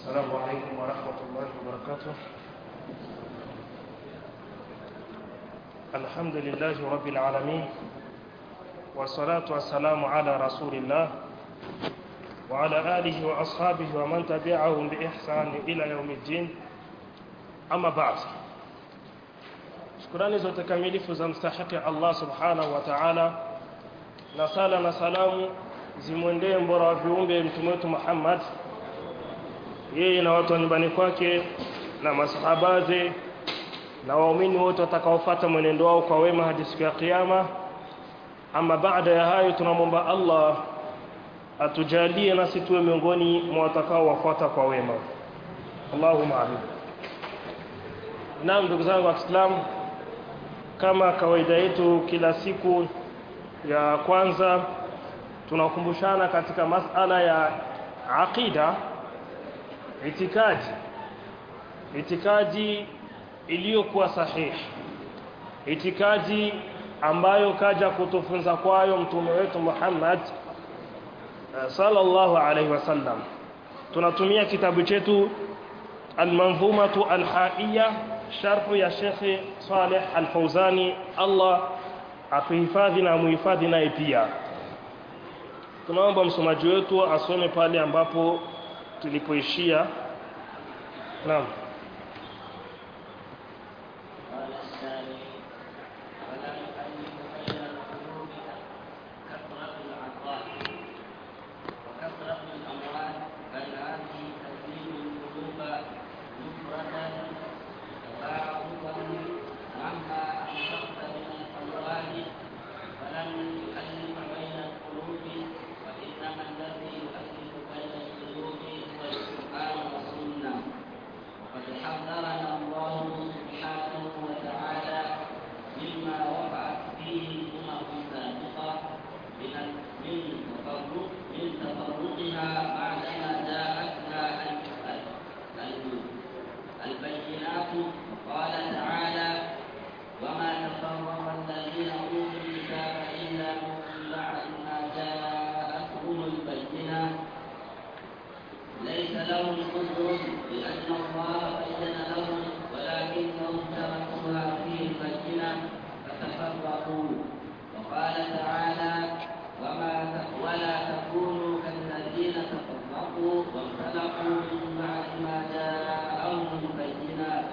السلام عليكم ورحمة الله وبركاته الحمد لله رب العالمين والصلاة والسلام على رسول الله وعلى آله وأصحابه ومن تبعهم بإحسان إلى يوم الدين أما بعد shukurani zote kamilifu za mstahiki Allah subhanahu wa ta'ala na sala na salamu zimwendee mbora wa viumbe mtume wetu Muhammad yeye na watu wa nyumbani kwake na masahabaze na waumini wote watakaofuata mwenendo wao kwa wema hadi siku ya kiyama ama baada ya hayo tunamwomba Allah atujalie nasi tuwe miongoni mwa watakao wafuata kwa wema Allahumma amin Naam ndugu zangu wa Kiislamu kama kawaida yetu kila siku ya kwanza tunakumbushana katika masala ya aqida itikadi itikadi iliyokuwa sahihi itikadi ambayo kaja kutufunza kwayo mtume wetu Muhammad sallallahu alaihi wasallam tunatumia kitabu chetu al-manzumatu al-haiya sharhu ya Sheikh Saleh Al-Fauzani Allah atuhifadhi na muhifadhi naye pia tunaomba msomaji wetu asome pale ambapo tulipoishia naam قال الثاني ولا يؤلف بين القلوب كثرة العطاء وكثرة الأموال بل هذه تزيد القلوب نفرة تباعدا مهما أنفقت من الأموال فلن يؤلف بين القلوب وإنما الذي يؤلف بين القلوب هو القرآن والسنة وقد حذرنا الله سبحانه وتعالى مما وقعت فيه الأمم السابقة من من تفرق من تفرقها بعدما جاءتها ال- ال- البينات قال تعالى وما تفرق الذين أوتوا الكتاب إلا من بعد ما جاءتهم البينات ليس لهم عذر لأن الله بين لهم ولكنهم تركوها فيه البينة فتفرقوا وقال تعالى وما ت- ولا تكونوا كالذين تفرقوا واختلفوا من بعد ما جاءهم البينات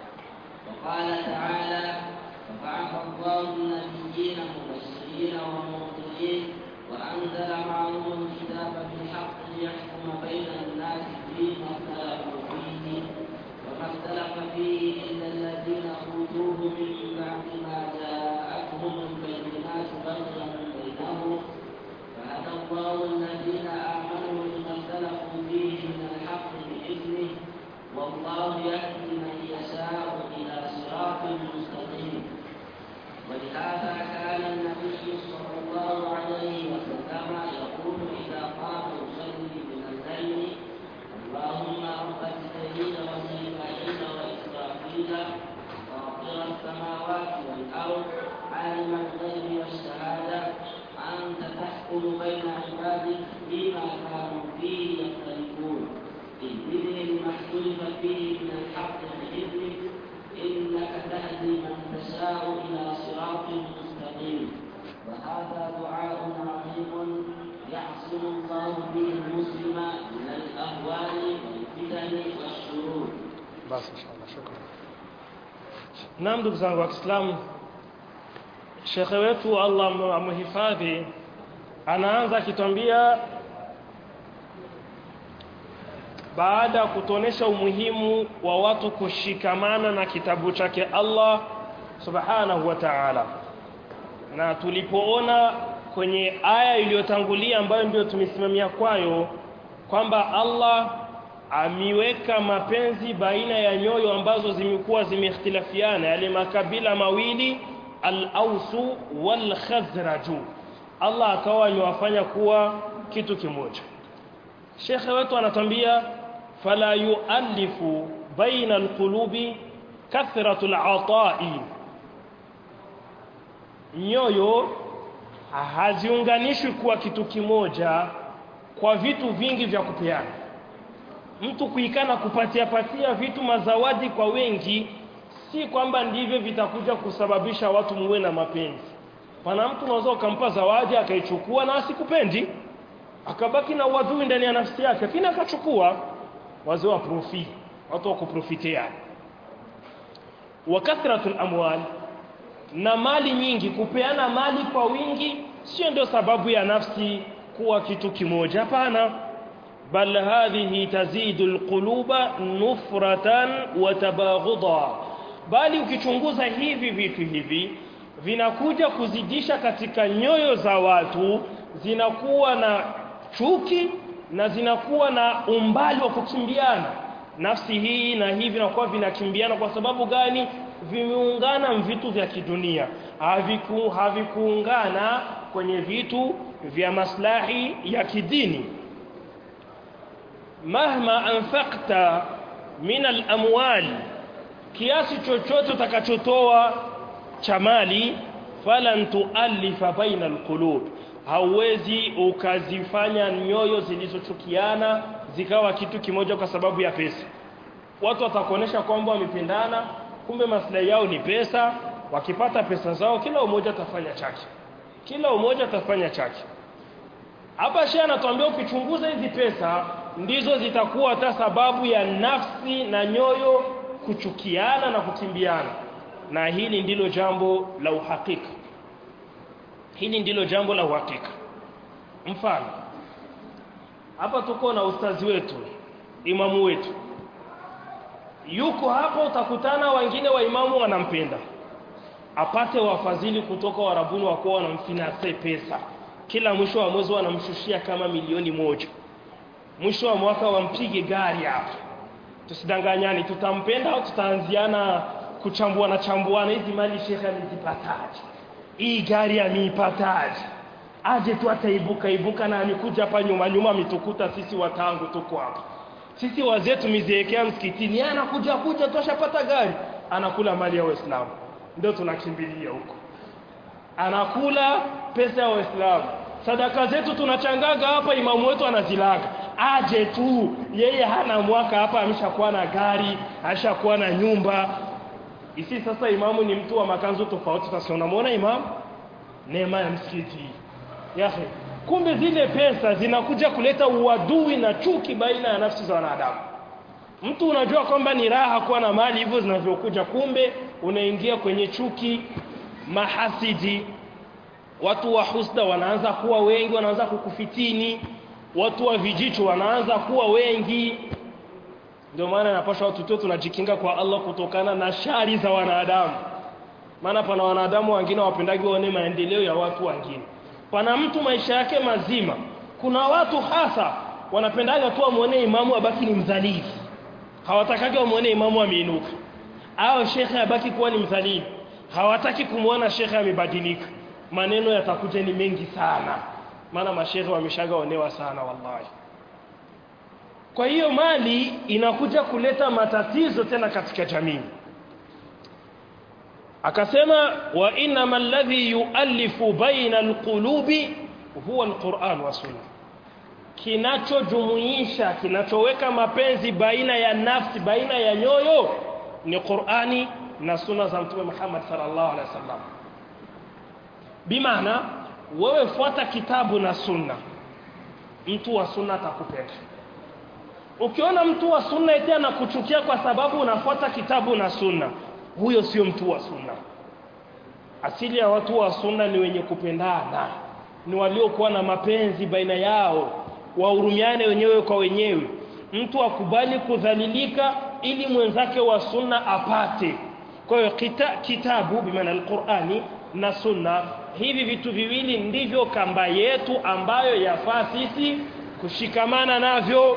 وقال تعالى فبعث الله النبيين مبشرين ومنذرين وأنزل معهم الكتاب بالحق ليحكم بين الناس فيما اختلفوا فيه وما اختلف فيه إلا الذين أوتوه من بعد ما جاءتهم البينات بغيا بينهم فهدى الله الذين آمنوا لما اختلفوا فيه من الحق بإذنه والله يهدي من يشاء إلى صراط مستقيم ولهذا كان النبي صلى الله عليه وسلم يقول إذا قام يصلي من الليل اللهم رب جبريل وميكائيل وإسرافيل فاطر السماوات والأرض عالم الغيب والشهادة أنت تحكم بين عبادك فيما كانوا فيه يختلفون اهدني لما اختلف فيه من الحق بإذنك إنك تهدي من تشاء إلى صراط مستقيم وهذا دعاء عظيم يعصم الله به المسلم من الأهوال والفتن والشرور basi inshallah shukran naam ndugu zangu wa Kiislamu shekhe wetu Allah amhifadhi anaanza akitwambia baada ya kutuonesha umuhimu wa watu kushikamana na kitabu chake Allah subhanahu wa ta'ala na tulipoona kwenye aya iliyotangulia ambayo ndio tumesimamia kwayo kwamba Allah amiweka mapenzi baina ya nyoyo ambazo zimekuwa zimeikhtilafiana yale makabila mawili al-Ausu wal Khazraju Allah akawa amewafanya kuwa kitu kimoja Shekhe wetu anatambia fala yuallifu baina alqulubi kathratu al'ata'i nyoyo haziunganishwi kuwa kitu kimoja kwa vitu vingi vya kupeana mtu kuikana kupatia patia vitu mazawadi kwa wengi si kwamba ndivyo vitakuja kusababisha watu muwe na mapenzi pana mtu unaweza ukampa zawadi akaichukua na asikupendi akabaki na uadui ndani ya nafsi yake lakini akachukua wazee wa profi watu wa kuprofitia wa kathratul amwal na mali nyingi kupeana mali kwa wingi sio ndio sababu ya nafsi kuwa kitu kimoja hapana bal hadhihi tazidu alquluba nufratan wa tabaghudha bali ukichunguza hivi vitu hivi vinakuja kuzidisha katika nyoyo za watu zinakuwa na chuki na zinakuwa na umbali wa kukimbiana nafsi hii na hii vinakuwa vinakimbiana kwa sababu gani vimeungana vitu vya kidunia haviku havikuungana kwenye vitu vya maslahi ya kidini mahma anfaqta min al-amwal kiasi chochote utakachotoa cha mali falan tualifa baina alqulub hauwezi ukazifanya nyoyo zilizochukiana zikawa kitu kimoja kwa sababu ya pesa watu watakuonesha kwamba wamependana kumbe maslahi yao ni pesa wakipata pesa zao kila umoja atafanya chake kila umoja atafanya chake hapa shehe anatuambia ukichunguza hizi pesa ndizo zitakuwa hata sababu ya nafsi na nyoyo kuchukiana na kukimbiana na hili ndilo jambo la uhakika hili ndilo jambo la uhakika mfano hapa tuko na ustazi wetu imamu wetu yuko hapo utakutana wengine wa imamu wanampenda apate wafadhili kutoka warabuni wakuwa wanamfinanse pesa kila mwisho wa mwezi wanamshushia kama milioni moja mwisho wa mwaka wampige gari hapa tusidanganyani tutampenda au tutaanziana kuchambuana chambuana hizi mali shekhe amezipataje hii gari ameipataje aje tu ataibuka ibuka na amekuja hapa nyuma nyuma mitukuta sisi watangu tuko hapa sisi wazee tumiziekea msikitini yeye anakuja kuja tu ashapata gari anakula mali ya waislamu ndio tunakimbilia huko anakula pesa ya waislamu sadaka zetu tunachangaga hapa imamu wetu anazilaga aje tu yeye hana mwaka hapa ameshakuwa na gari ameshakuwa na nyumba isi sasa imamu ni mtu wa makanzu tofauti sasa unamwona imamu neema ya msikiti yahe kumbe zile pesa zinakuja kuleta uadui na chuki baina ya nafsi za wanadamu mtu unajua kwamba ni raha kuwa na mali hivyo zinavyokuja kumbe unaingia kwenye chuki mahasidi watu wa husda wanaanza kuwa wengi wanaanza kukufitini watu wa vijicho wanaanza kuwa wengi ndio maana napasha watu tu tunajikinga kwa Allah kutokana na shari za wanadamu maana pana wanadamu wengine wapendagi waone maendeleo ya watu wengine pana mtu maisha yake mazima kuna watu hasa wanapendaga tu wamuone imamu abaki ni mdhalili hawatakaji wamuone imamu ameinuka au shekhe abaki kuwa ni mdhalili hawataki kumwona shekhe amebadilika maneno yatakuja ni mengi sana maana mashehe wameshaga onewa sana wallahi kwa hiyo mali inakuja kuleta matatizo tena katika jamii akasema wa inma alladhi yuallifu baina alqulubi huwa alquran wa sunna kinachojumuisha kinachoweka mapenzi baina ya nafsi baina ya nyoyo ni Qur'ani na sunna za mtume Muhammad sallallahu alaihi wasallam bimaana wewe fuata kitabu na sunna mtu wa sunna atakupenda ukiona mtu wa sunna eti anakuchukia kwa sababu unafuata kitabu na sunna huyo sio mtu wa sunna asili ya watu wa sunna ni wenye kupendana ni waliokuwa na mapenzi baina yao wahurumiane wenyewe kwa wenyewe mtu akubali kudhalilika ili mwenzake wa sunna apate kwa hiyo kita, kitabu bimaana alqurani na sunna hivi vitu viwili ndivyo kamba yetu ambayo yafaa sisi kushikamana navyo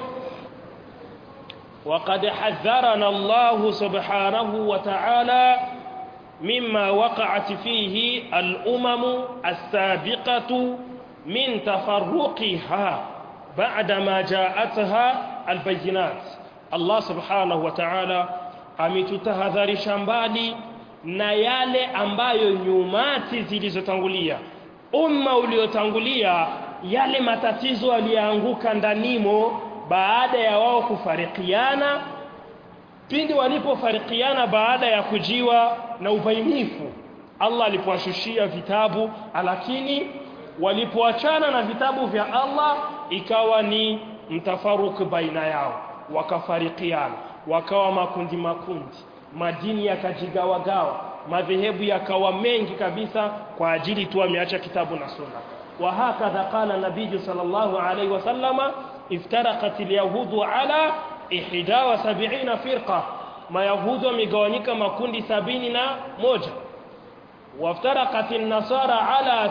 وقد حذرنا الله سبحانه وتعالى مما وقعت فيه الأمم السابقة من تفرقها بعدما جاءتها البينات الله سبحانه وتعالى ametutahadharisha mbali na yale ambayo nyumati zilizotangulia umma uliotangulia yale matatizo aliyoanguka ndanimo baada ya wao kufarikiana pindi walipofarikiana baada ya kujiwa na ubainifu Allah alipowashushia vitabu lakini walipoachana na vitabu vya Allah ikawa ni mtafaruku baina yao wakafarikiana wakawa makundi makundi madini yakajigawagawa madhehebu yakawa mengi kabisa kwa ajili tu ameacha kitabu na sunna wa hakadha qala nabii sallallahu alayhi wasallama iftaraqat alyahudu ala 71 firqa mayahudu wamegawanyika makundi sabini na moja waftaraqat an-nasara ala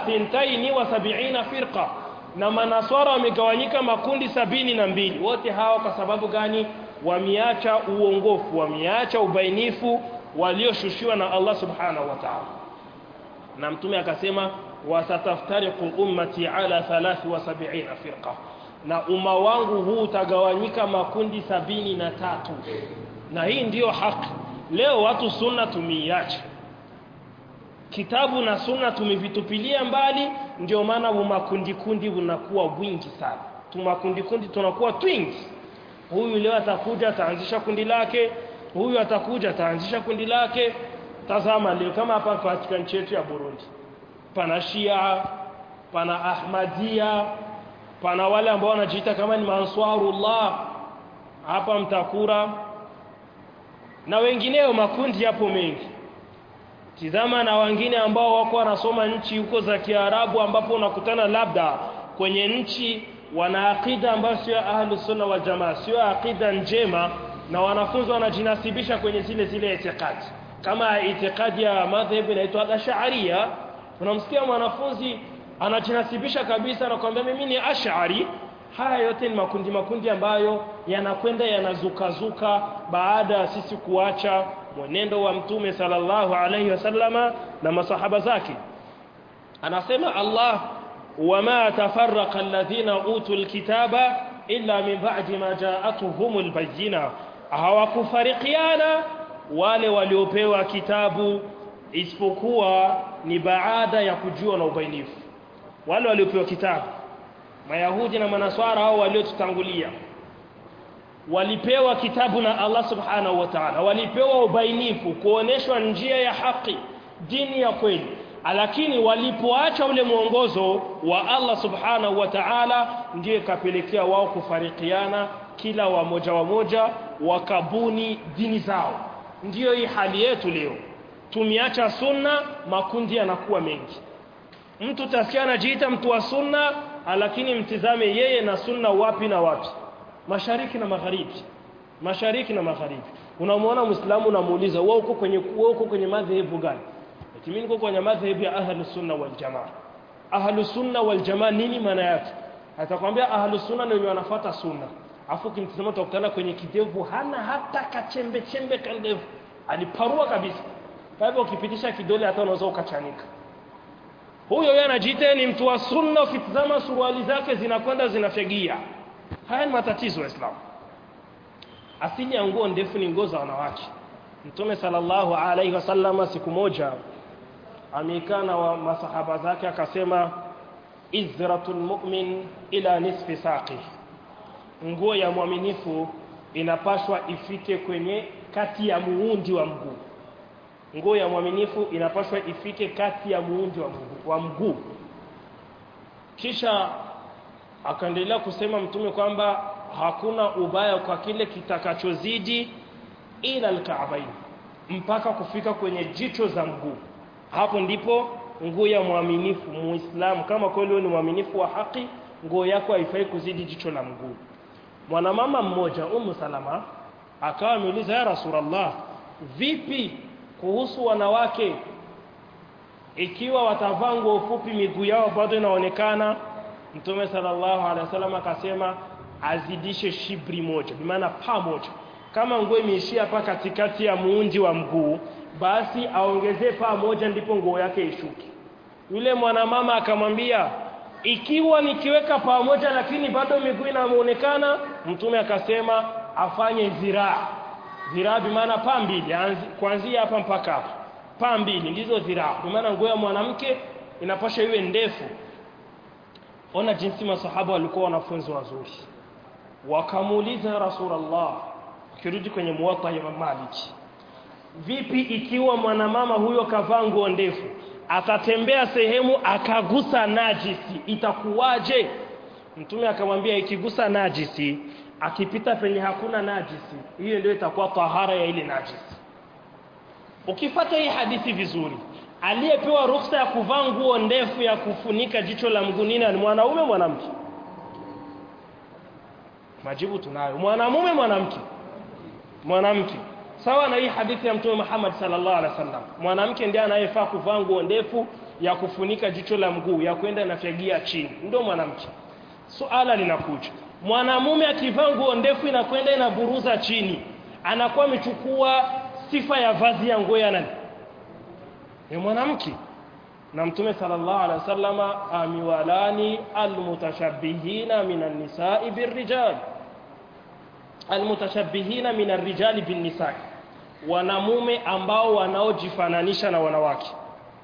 72 firqa na manaswara wamegawanyika makundi sabini na mbili wote hawa kwa sababu gani wameacha uongofu wameacha ubainifu walioshushiwa na Allah subhanahu wa ta'ala na mtume akasema wasataftariqu ummati ala 73 firqa na umma wangu huu utagawanyika makundi sabini na tatu na hii ndiyo haki leo watu sunna tumiacha kitabu na sunna tumevitupilia mbali ndio maana makundi kundi unakuwa wingi sana tumakundi kundi tunakuwa twingi huyu leo atakuja ataanzisha kundi lake huyu atakuja ataanzisha kundi lake tazama leo kama hapa katika nchi yetu ya Burundi pana Shia pana Ahmadia pana wale ambao wanajiita kama ni Manswarullah hapa Mtakura na wengineo makundi yapo mengi tizama na wengine ambao wako wanasoma nchi huko za Kiarabu ambapo unakutana labda kwenye nchi wana akida ambayo sio ahlus sunna wal jamaa sio akida njema na wanafunzi wanajinasibisha kwenye zile zile itikadi kama itikadi ya madhhabu inaitwa Ash'ariyya unamsikia mwanafunzi anajinasibisha kabisa na kwambia mimi ni Ash'ari haya yote ni makundi makundi ambayo yanakwenda yanazukazuka baada ya sisi kuacha mwenendo wa mtume sallallahu alayhi wasallama na masahaba zake anasema Allah wama tafarraqa alladhina utul kitaba illa min ba'di ma ja'atuhumul bayyina hawakufarikiana wale waliopewa kitabu isipokuwa ni baada ya kujua na ubainifu wale waliopewa kitabu mayahudi na manaswara hao waliotutangulia walipewa kitabu na Allah subhanahu wa ta'ala walipewa ubainifu kuoneshwa njia ya haki dini ya kweli lakini walipoacha ule mwongozo wa Allah subhanahu wa ta'ala ndiyo ikapelekea wao kufarikiana kila wamoja wamoja wakabuni dini zao ndiyo hii hali yetu leo tumiacha sunna makundi yanakuwa mengi mtu tasikia anajiita mtu wa sunna lakini mtizame yeye na sunna wapi na wapi mashariki na magharibi mashariki na magharibi unamwona muislamu unamuuliza wewe uko kwenye wewe uko kwenye madhehebu gani eti mimi niko kwenye madhehebu ya ahlus sunna wal jamaa ahlus sunna wal jamaa nini maana yake atakwambia ahlus sunna ndio wanafuata sunna afu kimtazama utakutana kwenye kidevu hana hata kachembe chembe kandevu aliparua kabisa kwa hivyo ukipitisha kidole hata unaweza ukachanika huyo yeye anajiita ni mtu wa sunna ukitazama suruali zake zinakwenda zinafegia haya ni matatizo ya Islam asili ya nguo ndefu ni nguo za wanawake Mtume sallallahu alaihi wasallam siku moja amekaa na wa masahaba zake akasema izratul mu'min ila nisfi saqi nguo ya mwaminifu inapashwa ifike kwenye kati ya muundi wa mguu nguo ya mwaminifu inapaswa ifike kati ya muundi wa mguu, wa mguu. kisha akaendelea kusema mtume kwamba hakuna ubaya kwa kile kitakachozidi ila alka'bain mpaka kufika kwenye jicho za mguu hapo ndipo nguo ya mwaminifu muislamu kama kweli ni mwaminifu wa haki nguo yako haifai kuzidi jicho la mguu mwanamama mmoja umu salama akawa ameuliza ya rasulullah vipi kuhusu wanawake ikiwa watavaa nguo fupi miguu yao bado inaonekana mtume sallallahu alaihi wasallam akasema azidishe shibri moja bimaana pa moja kama nguo imeishia hapa katikati ya muundi wa mguu basi aongezee paa moja ndipo nguo yake ishuke yule mwanamama akamwambia ikiwa nikiweka paa moja lakini bado miguu inaonekana mtume akasema afanye ziraa ziraa bimaana paa mbili kuanzia hapa mpaka hapa paa mbili ndizo ziraa bimaana nguo ya mwanamke inapasha iwe ndefu ona jinsi masahaba walikuwa wanafunzi wazuri wakamuuliza rasulullah kirudi kwenye muwatta ya Imam Malik vipi ikiwa mwanamama huyo kavaa nguo ndefu atatembea sehemu akagusa najisi itakuwaje mtume akamwambia ikigusa najisi akipita penye hakuna najisi hiyo ndio itakuwa tahara ya ile najisi ukifata hii hadithi vizuri aliyepewa ruhusa ya kuvaa nguo ndefu ya kufunika jicho la mguu nini ni mwanaume mwanamke majibu tunayo mwanamume mwanamke mwanamke sawa na hii hadithi ya mtume Muhammad sallallahu alaihi wasallam mwanamke ndiye anayefaa kuvaa nguo ndefu ya kufunika jicho la mguu ya kwenda inafigia chini ndio mwanamke suala linakuja mwanamume akivaa nguo ndefu inakwenda inaburuza chini anakuwa amechukua sifa ya vazi ya nguo ya nani ya mwanamke na mtume sallallahu alaihi wasallama amiwalani almutashabbihina minan nisa'i birrijal almutashabbihina minar rijali bin nisa'i wanamume ambao wanaojifananisha na wanawake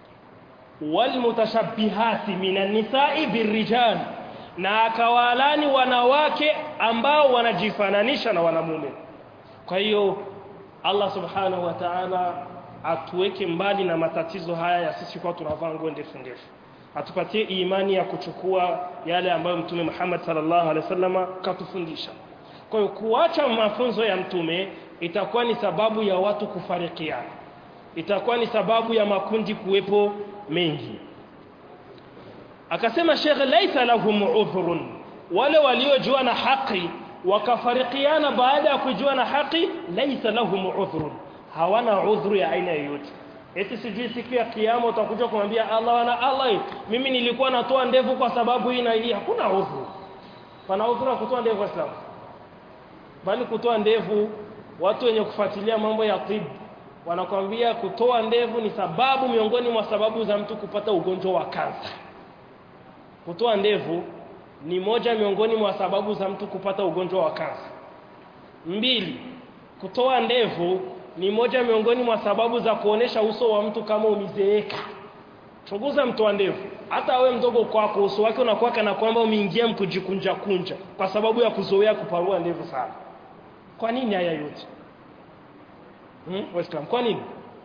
walmutashabbihati minan nisa'i birrijal na akawalani wanawake ambao wanajifananisha na wanamume kwa hiyo Allah subhanahu wa ta'ala atuweke mbali na matatizo haya ya sisi kwa tunavaa nguo ndefu ndefu atupatie imani ya kuchukua yale ambayo mtume Muhammad sallallahu alaihi wasallam katufundisha kwa hiyo kuacha mafunzo ya mtume itakuwa ni sababu ya watu kufarikiana itakuwa ni sababu ya makundi kuwepo mengi akasema Sheikh laisa lahum udhrun wale waliojua na haki wakafarikiana baada ya kujua na haki laisa lahum udhrun hawana udhuru ya aina yoyote eti sijui siku ya kiyama utakuja kumwambia Allah na Allah mimi nilikuwa natoa ndevu kwa sababu hii na hii hakuna udhuru pana udhuru wa kutoa ndevu Islam bali kutoa ndevu watu wenye kufuatilia mambo ya tibu wanakwambia kutoa ndevu ni sababu miongoni mwa sababu za mtu kupata ugonjwa wa kansa kutoa ndevu ni moja miongoni mwa sababu za mtu kupata ugonjwa wa kansa mbili kutoa ndevu ni moja miongoni mwa sababu za kuonesha uso wa mtu kama umizeeka chunguza mtu wa ndevu hata wewe mdogo kwako uso wake unakuwa kana kwamba umeingia mkujikunja kunja kwa sababu ya kuzoea kuparua ndevu sana kwa nini haya yote hmm? Waislaam kwa nini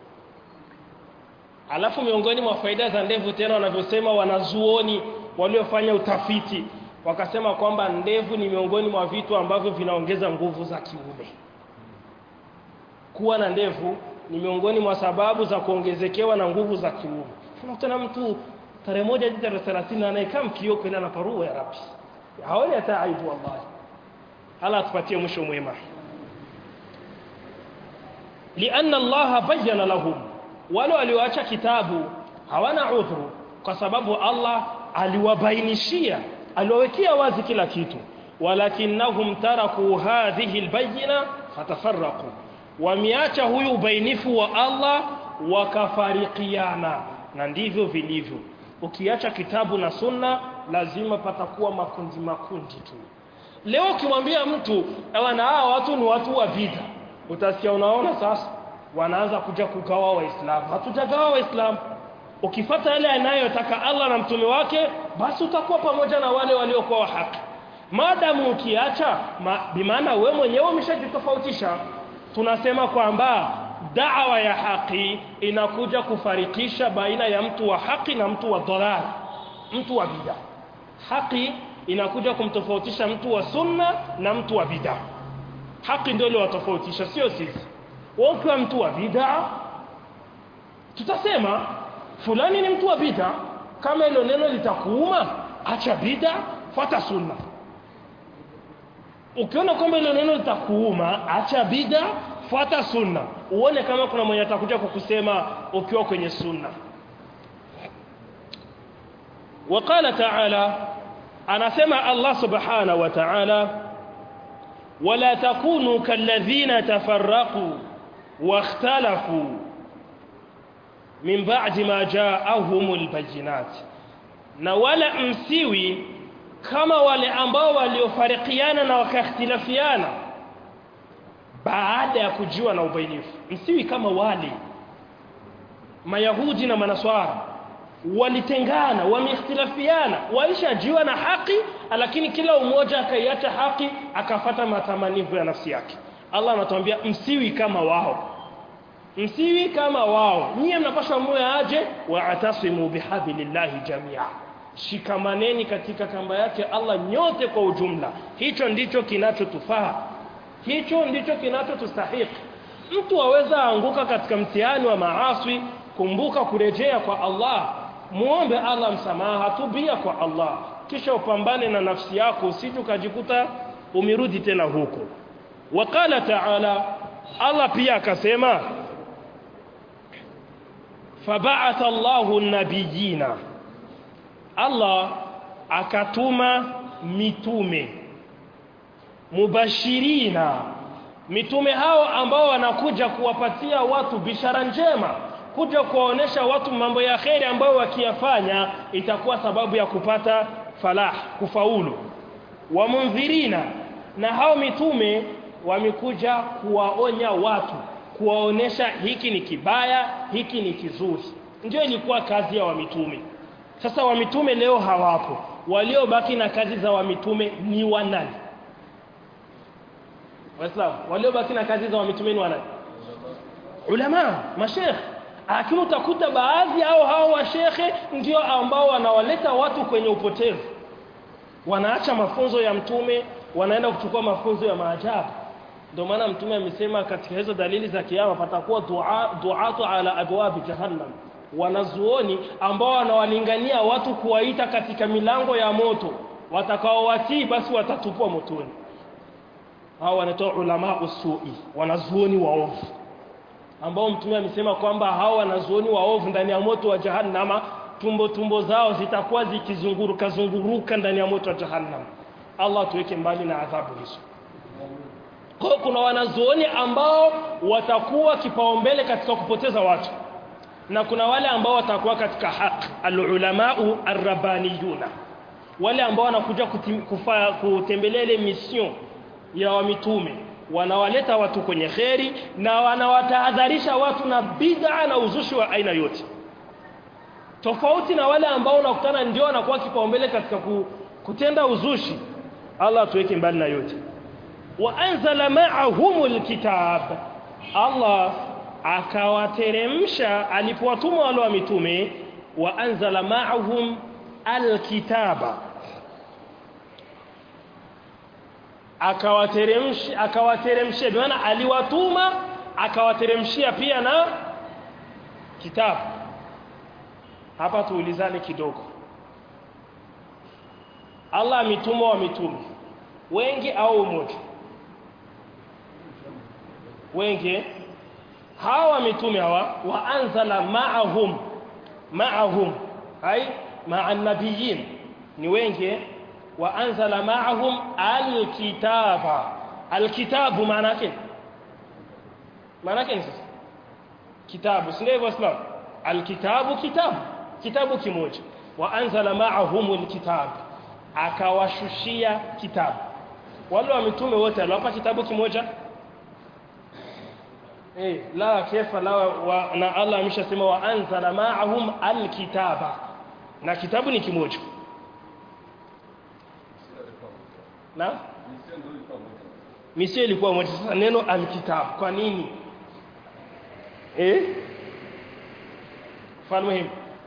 alafu miongoni mwa faida za ndevu tena wanavyosema wanazuoni waliofanya utafiti wakasema kwamba ndevu ni miongoni mwa vitu ambavyo vinaongeza nguvu za kiume kuwa na ndevu ni miongoni mwa sababu za kuongezekewa na nguvu za kiume unakutana mtu tarehe moja hadi tarehe 30 anayekaa mkio kwenda na parua ya rabbi haoni hata aibu wallahi ala atupatie mwisho mwema lianna allaha bayyana lahum wale walioacha kitabu hawana udhuru kwa sababu Allah aliwabainishia aliwawekea wazi kila kitu walakinnahum taraku hadhihi albayna fatafarraqu wameacha huyu ubainifu wa Allah wakafarikiana na ndivyo vilivyo ukiacha kitabu na sunna lazima patakuwa makundi makundi tu leo ukimwambia mtu na hawa watu ni watu wa bid'a utasikia unaona sasa wanaanza kuja kugawa waislamu hatujagawa waislamu ukifata yale anayotaka Allah na mtume wake basi utakuwa pamoja na wale waliokuwa wa haki maadamu ukiacha ma, bimaana we mwenyewe umeshajitofautisha tunasema kwamba da'wa ya haki inakuja kufarikisha baina ya mtu wa haki na mtu wa dhalal mtu wa bid'a haki inakuja kumtofautisha mtu wa sunna na mtu wa bid'a haki ndio iliwatofautisha sio sisi ukiwa mtu wa bid'a tutasema fulani ni mtu wa bid'a kama hilo neno litakuuma acha bid'a fuata sunna ukiona kwamba hilo neno litakuuma acha bid'a fuata sunna uone kama kuna mwenye atakuja kukusema ukiwa kwenye sunna وقال تعالى anasema Allah subhanahu wa ta'ala wala takunu kalladhina tafarraqu واختلفوا من بعد ما جاءهم البينات na wala msiwi kama wale ambao waliofarikiana na wakakhtilafiana baada ya kujua na ubainifu msiwi kama wale mayahudi na manaswara walitengana wameikhtilafiana walishajua na haki lakini kila umoja akaiacha haki akafata matamanivu ya nafsi yake Allah anatuambia msiwi kama wao msiwi kama wao nyie mnapaswa muwe aje wa'tasimu bihablillahi jamia shikamaneni katika kamba yake Allah nyote kwa ujumla hicho ndicho kinachotufaa hicho ndicho kinachotustahiki mtu aweza anguka katika mtihani wa maaswi kumbuka kurejea kwa Allah muombe Allah msamaha tubia kwa Allah kisha upambane na nafsi yako usije ukajikuta umerudi tena huko wakala taala Allah pia akasema faba'atha Allahu nabiyina Allah akatuma mitume mubashirina mitume hao ambao wanakuja kuwapatia watu bishara njema kuja kuwaonesha watu mambo ya kheri ambayo wakiyafanya itakuwa sababu ya kupata falah kufaulu wa mundhirina na hao mitume wamekuja kuwaonya watu kuwaonesha hiki ni kibaya hiki ni kizuri ndio ilikuwa kazi ya wamitume sasa wamitume leo hawapo waliobaki na kazi za wamitume ni wanani waislamu waliobaki na kazi za wamitume ni wanani ulama mashekh lakini utakuta baadhi hao hao washekhe ndio ambao wanawaleta watu kwenye upotevu wanaacha mafunzo ya mtume wanaenda kuchukua mafunzo ya maajabu ndio maana mtume amesema katika hizo dalili za kiyama patakuwa dua duatu ala abwabi jahannam wanazuoni ambao wanawalingania watu kuwaita katika milango ya moto watakaowatii basi watatupwa motoni hao wanaitwa ulama usui wanazuoni waovu ambao mtume amesema kwamba hao wanazuoni waovu ndani ya moto wa jahannama tumbo tumbo zao zitakuwa zikizunguruka zunguruka ndani ya moto wa jahannam Allah tuweke mbali na adhabu hizo kwa kuna wanazuoni ambao watakuwa kipaumbele katika kupoteza watu na kuna wale ambao watakuwa katika haki alulamau arrabaniyuna wale ambao wanakuja kufa, kutembelea ile mission ya wamitume wanawaleta watu kwenye kheri na wanawatahadharisha watu na bid'a na uzushi wa aina yote tofauti na wale ambao unakutana ndio wanakuwa kipaumbele katika kutenda uzushi Allah tuweke mbali na yote wa anzala ma'ahumul kitab Allah akawateremsha alipowatuma wale wa mitume wa anzala ma'ahum alkitaba akawateremsha akawateremshia maana aliwatuma akawateremshia pia na kitabu hapa tuulizane kidogo Allah amituma wa mitume wengi au mmoja wengi hawa mitume hawa waanzala ma'ahum ma'ahum ai ma'an nabiyyin ni wengi waanzala ma'ahum alkitaba alkitabu maana yake maana yake ni kitabu si ndio islam alkitabu kitabu kitabu kimoja waanzala ma'ahum alkitab akawashushia kitabu wale wa mitume wote aliwapa kitabu kimoja eh la kefa la wa, na Allah ameshasema wa anzala ma'ahum alkitaba na kitabu ni kimoja na misio ilikuwa moja sasa neno alkitab kwa nini eh mfano muhimu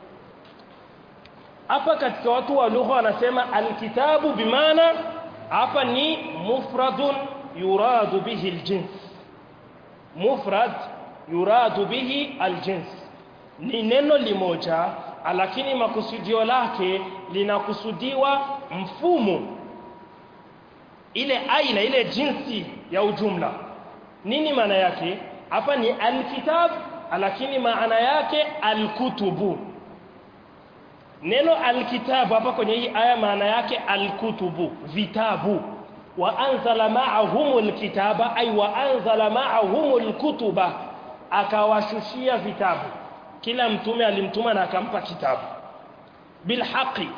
hapa katika watu wa lugha wanasema alkitabu bimaana hapa ni mufradun yuradu bihi aljins mufrad yuradu bihi aljins ni neno limoja lakini makusudio lake linakusudiwa mfumo ile aina ile jinsi ya ujumla nini maana yake hapa ni alkitab lakini maana yake alkutubu neno alkitab hapa kwenye hii aya maana yake alkutubu vitabu wa anzala ma'ahumul kitaba ay wa anzala ma'ahumul kutuba akawashushia vitabu kila mtume alimtuma na akampa kitabu bilhaqi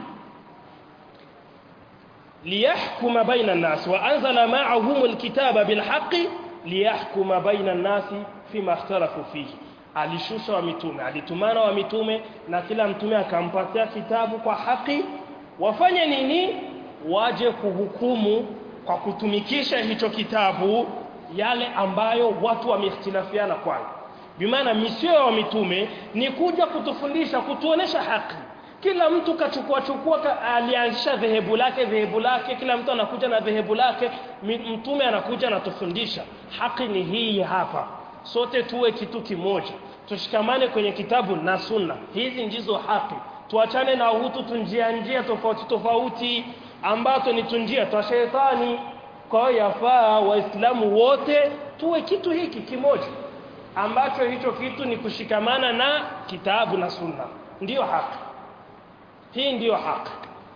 liyahkuma baina an-nas wa anzala ma'ahumul kitaba bilhaqi liyahkuma baina an-nas fima ikhtalafu fihi alishusha wa mitume alitumana wa mitume na kila mtume akampatia kitabu kwa haki wafanye nini waje kuhukumu kwa kutumikisha hicho kitabu yale ambayo watu wamehtilafiana kwayo bimaana misio ya mitume ni kuja kutufundisha kutuonesha haki kila mtu kachukua chukua ka, alianzisha dhehebu lake dhehebu lake kila mtu anakuja na dhehebu lake mtume anakuja anatufundisha haki ni hii hapa sote tuwe kitu kimoja tushikamane kwenye kitabu na sunna hizi ndizo haki tuachane na hutu tunjia njia tofauti tofauti ambazo ni tunjia twa shetani kwa hiyo yafaa waislamu wote tuwe kitu hiki kimoja ambacho hicho kitu ni kushikamana na kitabu na sunna ndiyo haki hii ndiyo haki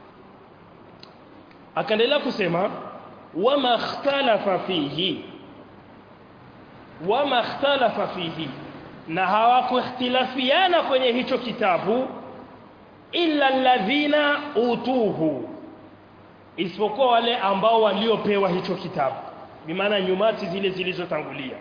akaendelea kusema wama ikhtalafa fihi wama ikhtalafa fihi na hawakuikhtilafiana kwenye hicho kitabu illa alladhina utuhu isipokuwa wale ambao waliopewa hicho kitabu bimaana nyumati zile zilizotangulia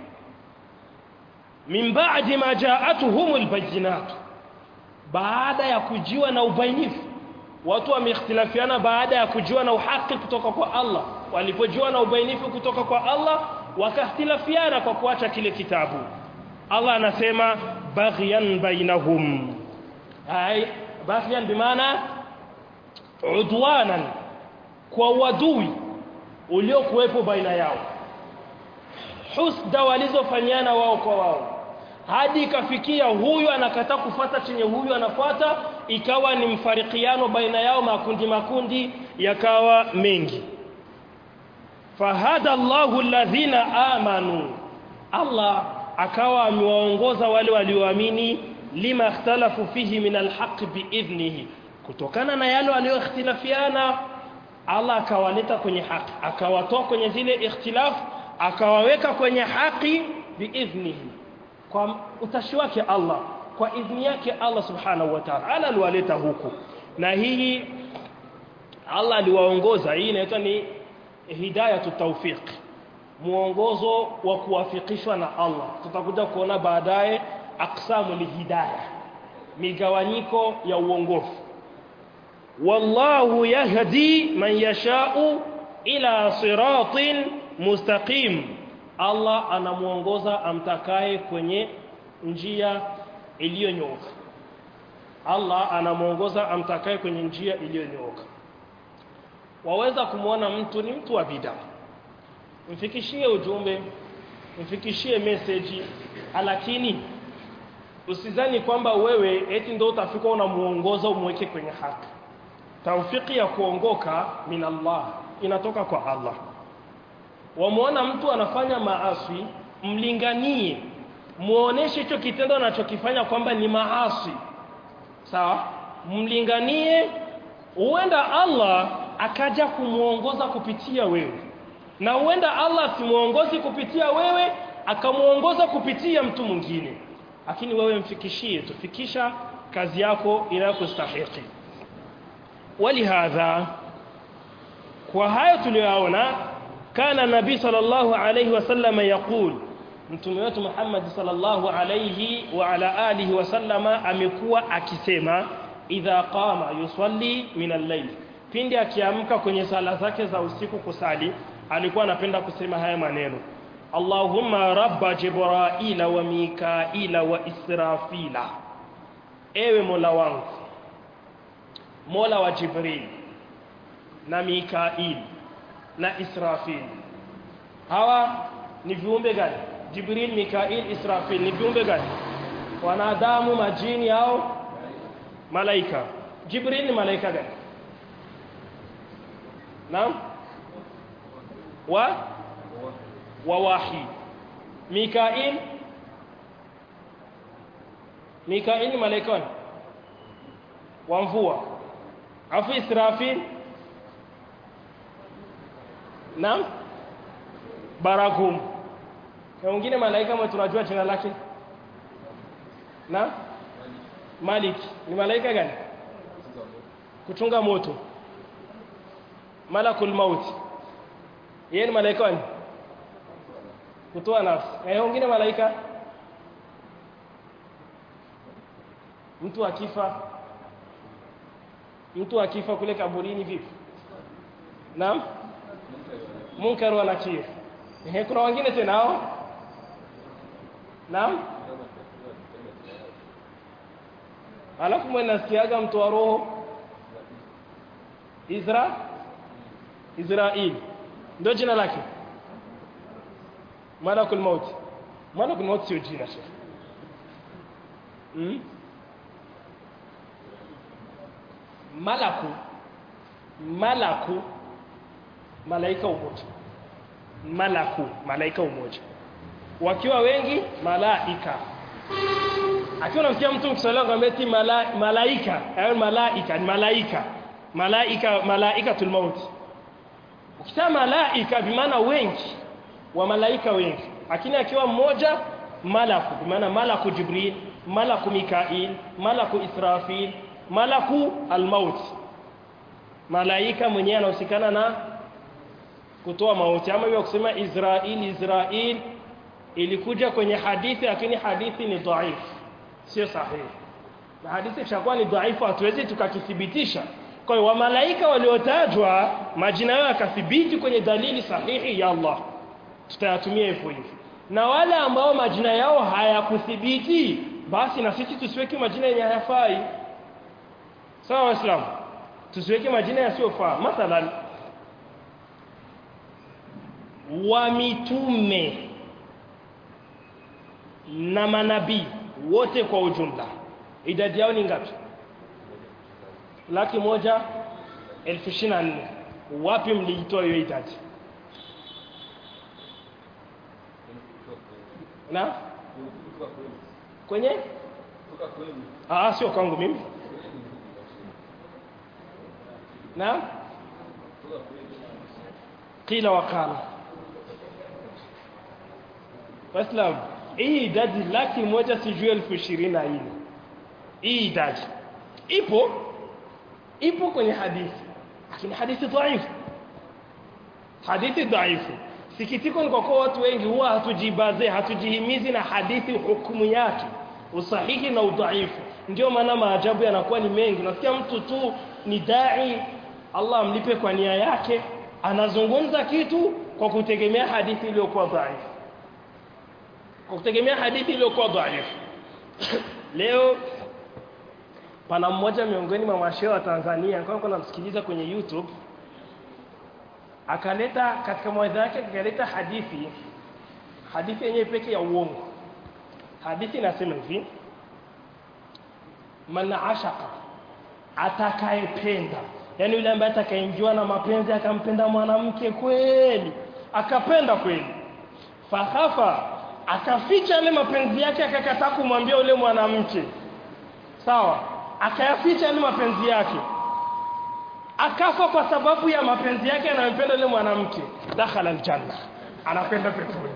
min ba'di ma ja'atuhumul bayyinat baada ya kujiwa na ubainifu watu wameikhtilafiana baada ya kujiwa na uhaki kutoka kwa Allah walipojiwa na ubainifu kutoka kwa Allah wakakhtilafiana kwa kuacha kile kitabu Allah anasema baghyan bainahum ay baghyan bimaana udwanan kwa wadui uliokuwepo baina yao husda walizofanyana wao kwa wao hadi ikafikia huyu anakataa kufata chenye huyu anafuata ikawa ni mfarikiano baina yao makundi makundi yakawa mengi fahada Allahu alladhina amanu Allah akawa amewaongoza wale walioamini lima ikhtalafu fihi min alhaq biidhnihi kutokana na yale walioikhtilafiana Allah akawaleta kwenye haki akawatoa kwenye zile ikhtilaf akawaweka kwenye haki biidhnihi kwa utashi wake Allah kwa idhni yake Allah subhanahu wa ta'ala ala aliwaleta huku na hii Allah aliwaongoza hii inaitwa ni hidayatu tawfiq muongozo wa kuwafikishwa na Allah tutakuja kuona baadaye aqsamu lihidayah migawanyiko ya uongofu wallahu yahdi man yasha'u ila siratin mustaqim Allah anamuongoza amtakaye kwenye njia iliyonyooka Allah anamuongoza amtakaye kwenye njia iliyonyooka waweza kumwona mtu ni mtu wa bid'a mfikishie ujumbe mfikishie message lakini usizani kwamba wewe eti ndio utafika unamuongoza umweke kwenye haki taufiki ya kuongoka min Allah inatoka kwa Allah wamuona mtu anafanya maasi mlinganie muoneshe hicho kitendo anachokifanya kwamba ni maasi sawa mlinganie huenda Allah akaja kumuongoza kupitia wewe na huenda Allah simuongozi kupitia wewe akamuongoza kupitia mtu mwingine lakini wewe mfikishie tufikisha kazi yako inayokustahiki walihadha kwa hayo tuliyoona kana nabii sallallahu alayhi wasallam yaqul mtume wetu Muhammad sallallahu alayhi wa ala alihi wasallama amekuwa akisema idha qama yusalli min al-layl pindi akiamka kwenye sala zake za usiku kusali alikuwa anapenda kusema haya maneno Allahumma rabba Jibraila wa Mikaila wa Israfila ewe Mola wangu Mola wa Jibril na Mikail na Israfil hawa ni viumbe gani Jibril Mikail Israfil ni viumbe gani wanadamu majini au malaika Jibril ni malaika gani Naam wa wa wahi Mikail Mikail ni malaika gani wa mvua afu Israfil Naam Barakum na mwingine malaika mwe tunajua jina lake na Malik ni malaika gani kuchunga moto Malakul Maut yeye ni malaika gani kutoa nafsi na mwingine malaika mtu akifa mtu akifa kule kaburini vipi naam munkar wa nakir ehe kuna wengine tena hao naam alafu mwe nasikiaga mtu wa roho Isra Israel ndio jina lake malakul maut malakul maut sio jina shekhi hmm? malaku malaku malaika umoja malaku malaika umoja wakiwa wengi malaika akiwa unamsikia mtu mkisaliwa kwambia eti mala, malaika hayo malaika ni malaika malaika malaikatul maut ukisema malaika bimaana wengi wa malaika wengi lakini akiwa mmoja malaku bimaana malaku jibril malaku mikail malaku israfil malaku almaut malaika mwenyewe anahusikana na kutoa mauti ama hiyo kusema Israel Israel ilikuja kwenye hadithi lakini hadithi ni dhaifu sio sahihi na hadithi kishakuwa ni dhaifu hatuwezi tukakithibitisha kwa hiyo wamalaika waliotajwa majina yao yakathibiti kwenye dalili sahihi ya Allah tutayatumia hivyo hivyo na wale ambao majina yao hayakuthibiti basi na sisi tusiweke majina yenye hayafai sawa waislamu tusiweke majina yasiyofaa mathalan wa mitume na manabii wote kwa ujumla idadi yao ni ngapi laki moja elfu ishirini na nne wapi mliitoa hiyo idadi na kwenye ah sio kwangu mimi na qila wakala Waislamu hii idadi laki moja sijui elfu ishirini na nne hii idadi ipo ipo kwenye hadithi lakini hadithi dhaifu hadithi dhaifu sikitiko ni kwa kuwa watu wengi huwa hatujibaze hatujihimizi na hadithi hukumu yake usahihi na udhaifu ndio maana maajabu yanakuwa ni mengi nasikia mtu tu ni dai Allah amlipe kwa nia yake anazungumza kitu kwa kutegemea hadithi iliyokuwa dhaifu kwa kutegemea hadithi iliyokuwa dhaifu leo pana mmoja miongoni mwa mashehe wa Tanzania kwa kuna msikiliza kwenye YouTube akaleta katika mawaidha yake akaleta hadithi hadithi yenyewe pekee ya uongo hadithi inasema hivi man ashaka atakayependa yani yule ambaye atakayemjua na mapenzi akampenda mwanamke kweli akapenda kweli fahafa akaficha yale mapenzi yake akakataa kumwambia yule mwanamke sawa akayaficha yale mapenzi yake akafa kwa sababu ya mapenzi yake anayompenda yule mwanamke dakhala aljanna anapenda peponi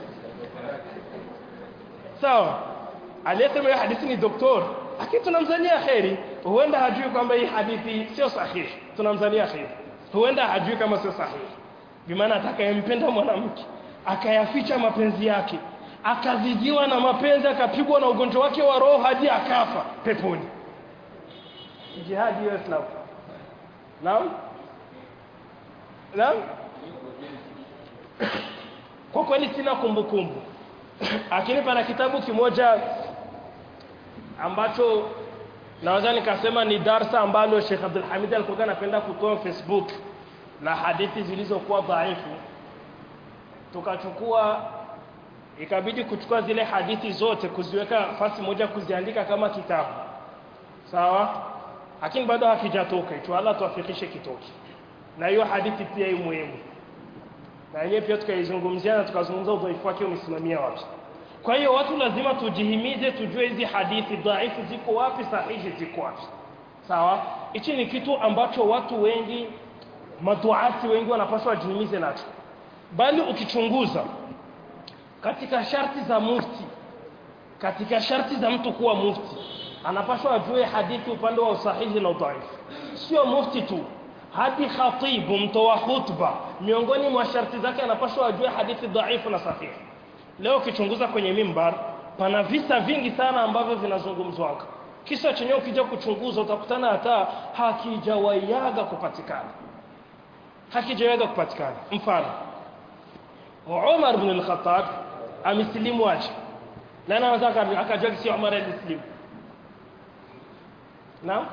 sawa aliyesema hiyo hadithi ni doktor lakini tunamzania kheri huenda hajui kwamba hii hadithi sio sahihi tunamzania kheri huenda hajui kama sio sahihi bimaana atakayempenda mwanamke akayaficha mapenzi yake akazidiwa na mapenzi akapigwa na ugonjwa wake wa roho hadi akafa peponi jihadi hiyo islam naam naam kwa kweli sina kumbukumbu lakini pana kitabu kimoja ambacho naweza nikasema ni darsa ambalo Sheikh Abdul Hamid alikuwa anapenda kutoa Facebook la hadithi zilizokuwa dhaifu tukachukua ikabidi kuchukua zile hadithi zote kuziweka fasi moja kuziandika kama kitabu sawa lakini bado hakijatoka hicho Allah tuafikishe kitoke na hiyo hadithi pia ni muhimu na yenyewe pia tukaizungumzia na tukazungumza udhaifu wake umesimamia wapi kwa hiyo watu lazima tujihimize tujue hizi hadithi dhaifu ziko wapi sahihi ziko wapi sawa hichi ni kitu ambacho watu wengi maduati wengi wanapaswa wajihimize nacho bali ukichunguza katika sharti za mufti katika sharti za mtu kuwa mufti anapaswa ajue hadithi upande wa usahihi na udhaifu sio mufti tu hadi khatibu mtoa khutba miongoni mwa sharti zake anapaswa ajue hadithi dhaifu na sahihi leo ukichunguza kwenye mimbar pana visa vingi sana ambavyo vinazungumzwa kisa chenyewe ukija kuchunguza utakutana hata hakijawaiaga kupatikana hakijaweza kupatikana mfano Umar ibn al-Khattab amesilimu aje na anaweza akajua si Umar alisilimu Naam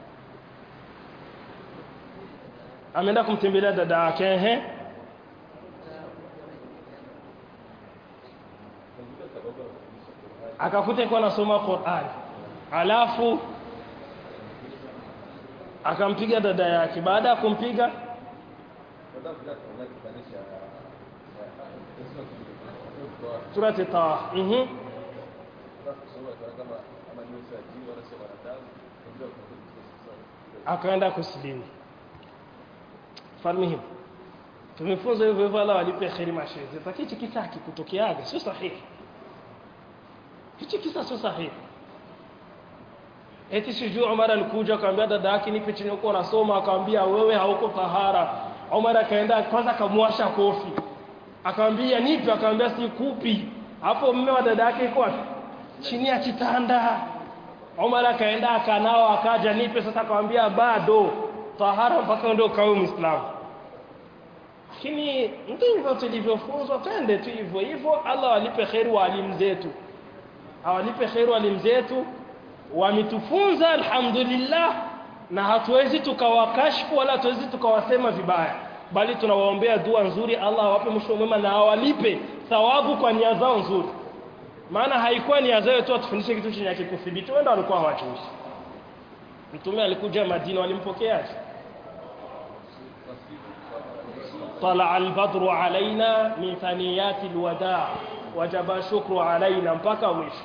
ameenda kumtembelea dada yake ehe akakuta kwa anasoma Qur'an alafu akampiga dada yake baada ya kumpiga surati Taha mhm akaenda kusilimu falmihim tumefunza hivyo hivyo Allah walipe kheri mashehe sasa hichi kisa kikutokeaga sio sahihi hichi kisa sio sahihi eti sijui Umar alikuja akamwambia dada yake nipe chini huko unasoma akamwambia wewe hauko tahara Umar akaenda kwanza akamwasha kofi akamwambia nipe akamwambia sikupi hapo mume wa dada yake iko wapi chini ya kitanda Umar akaenda akanao akaja nipe sasa akamwambia bado tahara mpaka ndio kawe muislamu lakini ndivyo tulivyofunzwa twende tu hivyo hivyo Allah walipe kheri walimu zetu awalipe kheri walimu zetu wametufunza alhamdulillah na hatuwezi tukawakashfu wala hatuwezi tukawasema vibaya bali tunawaombea dua nzuri Allah awape mwisho mwema na awalipe thawabu kwa nia zao nzuri maana haikuwa nia zao tu atufundishe kitu chenye kikuthibiti wenda walikuwa hawajui mtume alikuja Madina walimpokeaje طلع البدر علينا من ثنيات الوداع وجب الشكر علينا mpaka mwisho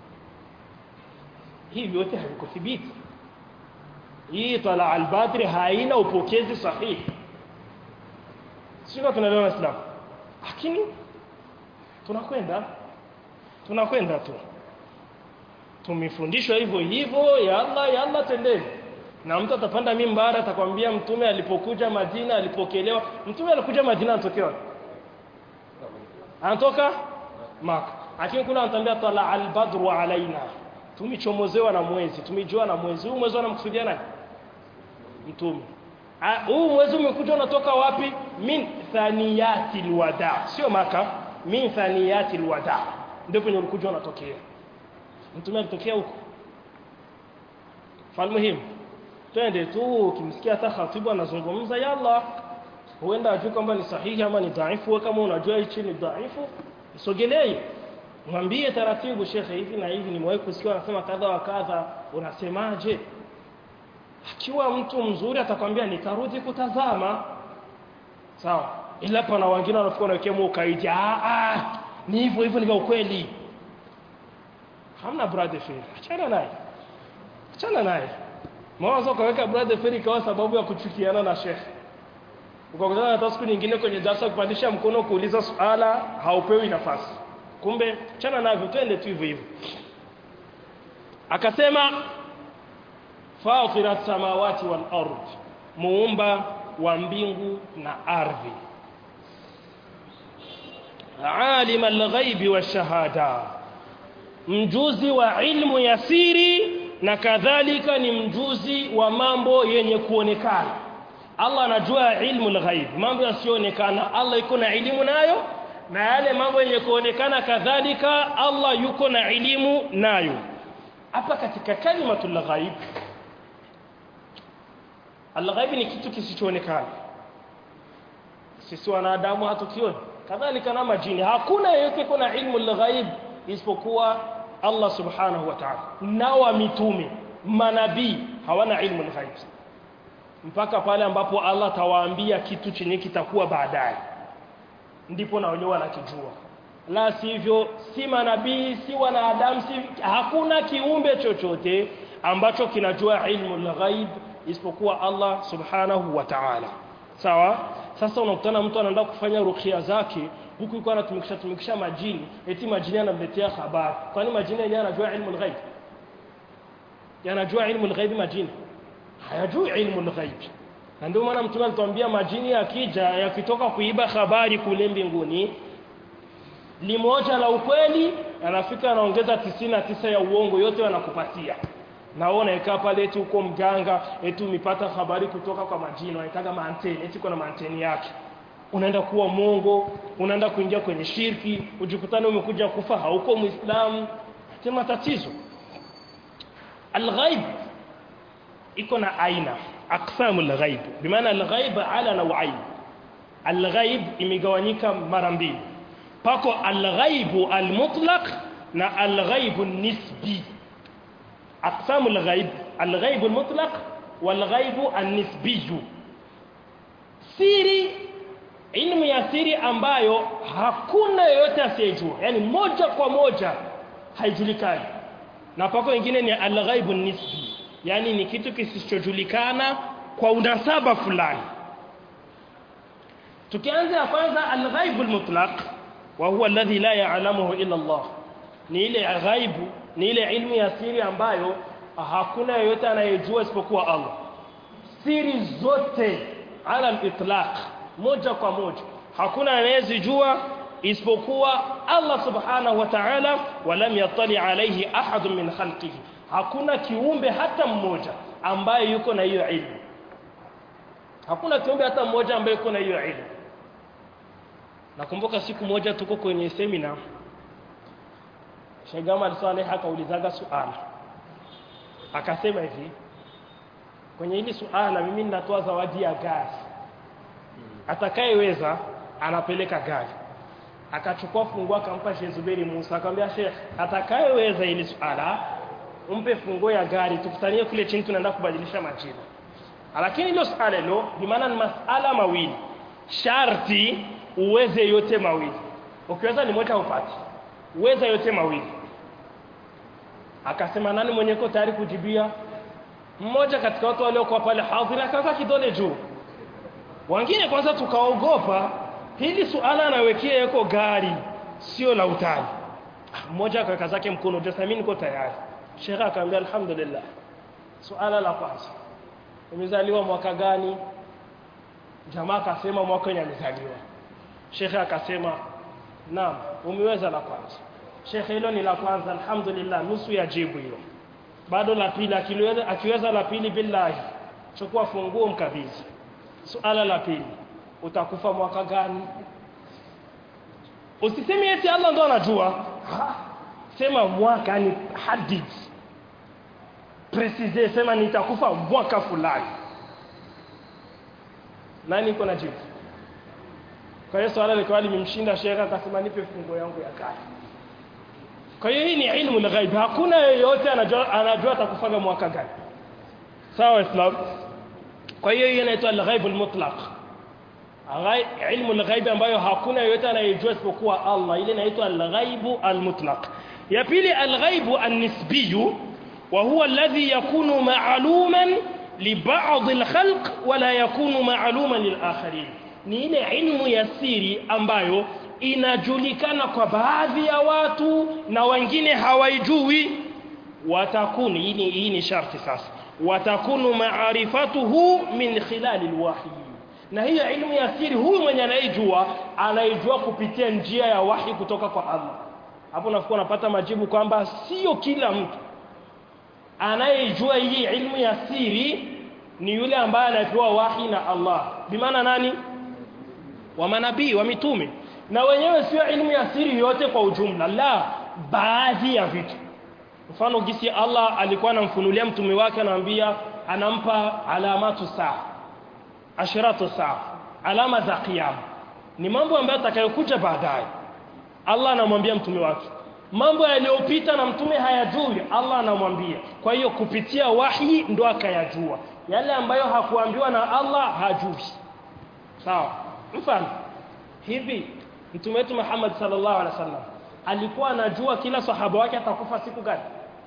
hivi yote havikuthibiti hii طلع البدر haina upokezi sahihi sio tunaelewa Islam lakini tunakwenda tunakwenda tu tumefundishwa hivyo hivyo ya Allah ya Allah tendeni na mtu atapanda mimbara atakwambia mtume alipokuja Madina alipokelewa mtume alikuja Madina anatokea anatoka Maka lakini kuna anatambia tala albadru alaina tumichomozewa na mwezi tumijua na mwezi huu mwezi anamkusudia nani mtume huu mwezi umekuja unatoka wapi min thaniyati alwada sio Maka min thaniyati alwada ndio penye ulikuja unatokea mtume alitokea huko falmuhimu twende tu ukimsikia hata khatibu anazungumza yalla huenda ajue kwamba ni sahihi ama ni dhaifu wewe kama unajua hichi ni dhaifu msogelee mwambie taratibu shekhe hivi na hivi nimewahi kusikia anasema kadha wa kadha unasemaje akiwa mtu mzuri atakwambia nitarudi kutazama sawa ila pana wengine wanafikiri wanawekea ukaidi ah ah ni hivyo hivyo ni vya ukweli hamna brother fair achana naye achana naye Mwanzo ukaweka brother Ferry kwa sababu ya kuchukiana na Sheikh. Ukakutana hata siku nyingine kwenye darasa kupandisha mkono kuuliza swala haupewi nafasi. Kumbe chana navyo twende tu hivyo hivyo. Akasema Fatirat samawati wal ard. Muumba wa mbingu na ardhi. Alim al-ghaibi wa shahada. Mjuzi wa ilmu ya siri na kadhalika ni mjuzi wa mambo yenye kuonekana Allah anajua ilmu al-ghaib mambo yasiyoonekana Allah yuko na elimu nayo na yale mambo yenye kuonekana kadhalika Allah yuko na elimu nayo hapa katika kalimatul ghaib al-ghaib ni kitu kisichoonekana sisi wanadamu hatukioni kadhalika na majini hakuna yeyote kuna ilmu al-ghaib isipokuwa Allah subhanahu wa ta'ala na mitume manabii hawana ilmu al-ghaib mpaka pale ambapo Allah tawaambia kitu chenye kitakuwa baadaye ndipo na wenyewe wanakijua la sivyo si manabii si wanadamu si hakuna kiumbe chochote ambacho kinajua ilmu al-ghaib isipokuwa Allah subhanahu wa ta'ala sawa sasa unakutana mtu anaenda kufanya ruqya zake huku yuko anatumikisha tumikisha majini eti majini anamletea habari kwani majini yenyewe anajua ilmu al-ghaib yanajua ilmu al-ghaib majini hayajui ilmu al-ghaib na ndio maana mtume alituambia majini yakija yakitoka kuiba habari kule mbinguni limoja la ukweli anafika anaongeza tisini na tisa ya uongo yote wanakupatia naona ikaa pale eti uko mganga eti umepata habari kutoka kwa majini wanaitaga maanteni eti kuna maanteni yake unaenda kuwa mongo unaenda kuingia kwenye shirki ujikutane umekuja kufa hauko muislamu sema tatizo alghaib iko na aina aqsamu alghaib bimaana alghaib ala nawain alghaib imegawanyika mara mbili pako alghaibu almutlaq na alghaibu nisbi aqsamu alghaib alghaibu almutlaq walghaibu alnisbi siri ilmu ya siri ambayo hakuna yeyote asiyejua yani moja kwa moja haijulikani na pako wengine ni alghaibu nisbi yani ni kitu kisichojulikana kwa unasaba fulani tukianza ya kwanza alghaibu almutlaq wa huwa alladhi la ya'lamuhu illa Allah ni ile ghaibu ni ile ilmu ya siri ambayo hakuna yeyote anayejua isipokuwa Allah siri zote ala al-itlaq moja kwa moja hakuna anayezijua isipokuwa Allah subhanahu wa ta'ala walam yattali alayhi ahad min khalqihi hakuna kiumbe hata mmoja ambaye yuko na hiyo ilmu hakuna kiumbe hata mmoja ambaye yuko na hiyo ilmu nakumbuka siku moja tuko kwenye semina Sheikh Gamal Saleh akaulizaga suala akasema hivi kwenye hili suala mimi ninatoa zawadi ya gari atakayeweza anapeleka gari akachukua funguo akampa Sheikh Zuberi Musa akamwambia Sheikh atakayeweza hili suala umpe funguo ya gari tukutanie kule chini tunaenda kubadilisha majina lakini hilo suala hilo bi maana ni masala mawili sharti uweze yote mawili ukiweza ni moja upate uweza yote mawili akasema nani mwenye uko tayari kujibia mmoja katika watu waliokuwa pale hadhira akaweka kidole juu wengine kwanza tukaogopa hili suala anawekea yako gari sio la utani mmoja akaweka zake mkono just mimi niko tayari shekhe akamwambia alhamdulillah suala la kwanza umezaliwa mwaka gani jamaa akasema mwaka wenye alizaliwa shekhe akasema naam umeweza la kwanza shekhe hilo ni la kwanza alhamdulillah nusu ya jibu hilo bado la pili akiweza akiweza la pili billahi chukua funguo mkabidhi suala la pili utakufa mwaka gani usiseme eti Allah ndo anajua ha? sema mwaka ni hadid precise sema nitakufa mwaka fulani nani iko na jibu kwa hiyo swala likawa limemshinda shekha akasema nipe fungo yangu ya kale kwa hiyo hii ni ilmu al-ghaib hakuna yeyote anajua anajua atakufaga mwaka gani sawa islam kwa hiyo hiyo inaitwa al-ghaib al-mutlaq ilmu al-ghaib ambayo hakuna yeyote anayejua isipokuwa Allah ile inaitwa al-ghaib al-mutlaq ya pili al-ghaib an-nisbi wa huwa alladhi yakunu ma'luman li ba'd al-khalq wa la yakunu ma'luman lil-akharin ni ile ilmu ya siri ambayo inajulikana kwa baadhi ya watu na wengine hawaijui watakuni hii ni, hii ni sharti sasa watakunu maarifatuhu min khilali alwahyi na hiyo ilmu ya siri huyu mwenye anaijua anaijua kupitia njia ya wahi kutoka kwa Allah hapo nafikiri unapata majibu kwamba sio kila mtu anayejua hii ilmu ya siri ni yule ambaye anapewa wahi na Allah bimaana nani wa manabii wa mitume na wenyewe sio ilmu ya siri yote kwa ujumla la baadhi ya vitu mfano gisi Allah alikuwa anamfunulia mtume wake anamwambia anampa alamatu saa ashiratu saa alama za kiyama ni mambo ambayo atakayokuja baadaye Allah anamwambia mtume wake mambo yaliyopita na mtume hayajui Allah anamwambia kwa hiyo kupitia wahi ndo akayajua yale ambayo hakuambiwa na Allah hajui sawa mfano hivi mtume wetu Muhammad sallallahu alaihi wasallam alikuwa anajua kila sahaba wake atakufa siku gani